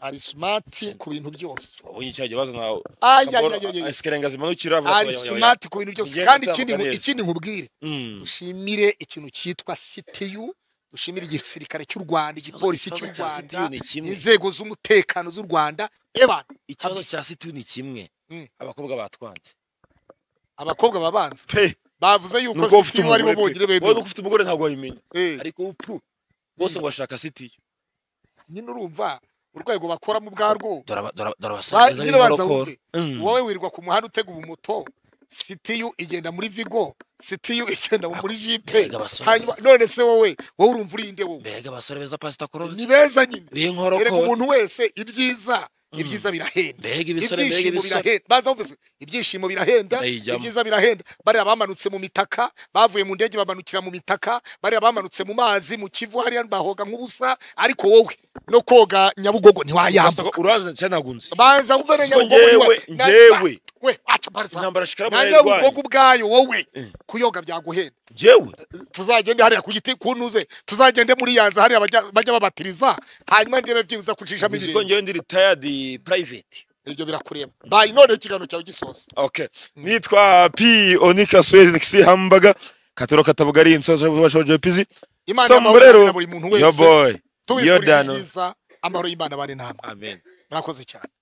ari smart ku bintu byose ubonye cyagiye bazana ayayayayay esikirenga zimanukira avuga ari ko- smart ku bintu byose Ngiye kandi gutambuka ikindi nku- neza. ikindi nkubwire Mm. dushimire ikintu cyitwa CTU dushimire igisirikare cy'u Rwanda igipolisi cy'u Ikibazo cya Rwanda CTU ni kimwe inzego z'umutekano z'u Rwanda eba ikibazo cya CTU ni kimwe Mm. abakobwa batwanze abakobwa babanza Pe, bavuze yuko nubwo ufite CTU aribo umugore bonyine pe, wowe bemewe ufite umugore ntabwo wabimenya Eh, ariko upfu bose ngo bashaka CTU nyine urumva urwego bakoramo ubwarwo dore aba- dore aba- dore abasore ba- beza nyine baza b'inkorokoro. wumve Mm. wowe wirwa ku muhanda utega ubumoto sitiyu igenda muri vigo sitiyu igenda muri jipe Mbega abasore hanyuma beza. none se wowe wowe urumva uri inde wowe mbega abasore beza pasita korode ni beza nyine erega b'inkorokoro umuntu wese ibyiza Mm. ibyiza birahenda mbega ibisore mbega ibyishimo ibisore birahenda baza bavuze ibyishimo birahenda Ndayijyamo. ibyiza birahenda bariya bamanutse mu mitaka bavuye mu ndege bamanukira mu mitaka bariya bamanutse mu mazi mu kivu hariya bahoga nk'ubusa ariko wowe no koga nyabugogo Pastor, ntiwayambuka urazi cyane ntabwo nzi banza wumve na Kuko nyabugogo njyewe niwa- na- njyewe we aca barza intambara shikara nange murayirwaye ubugogo ubwayo wowe Mm. kuyoga byaguhenda njyewe tuzagende hariya ku giti kunuze tuzagende muri yanza hariya bajya- bajya babatiriza hanyuma ndebe byibuza kucishamo uzi ko ibintu njyewe ndi retired private ibyo birakureba bayi none ikiganiro cyawe gisoza okay nitwa p onika swezi nikisi hambaga katoro katavuga ari insoza bashoje pizi imana y'amahoro Sombrero. yabura buri muntu yo wese boy tubifurije Yordano. ibyiza amahoro y'imana bari namwe amen mwakoze cyane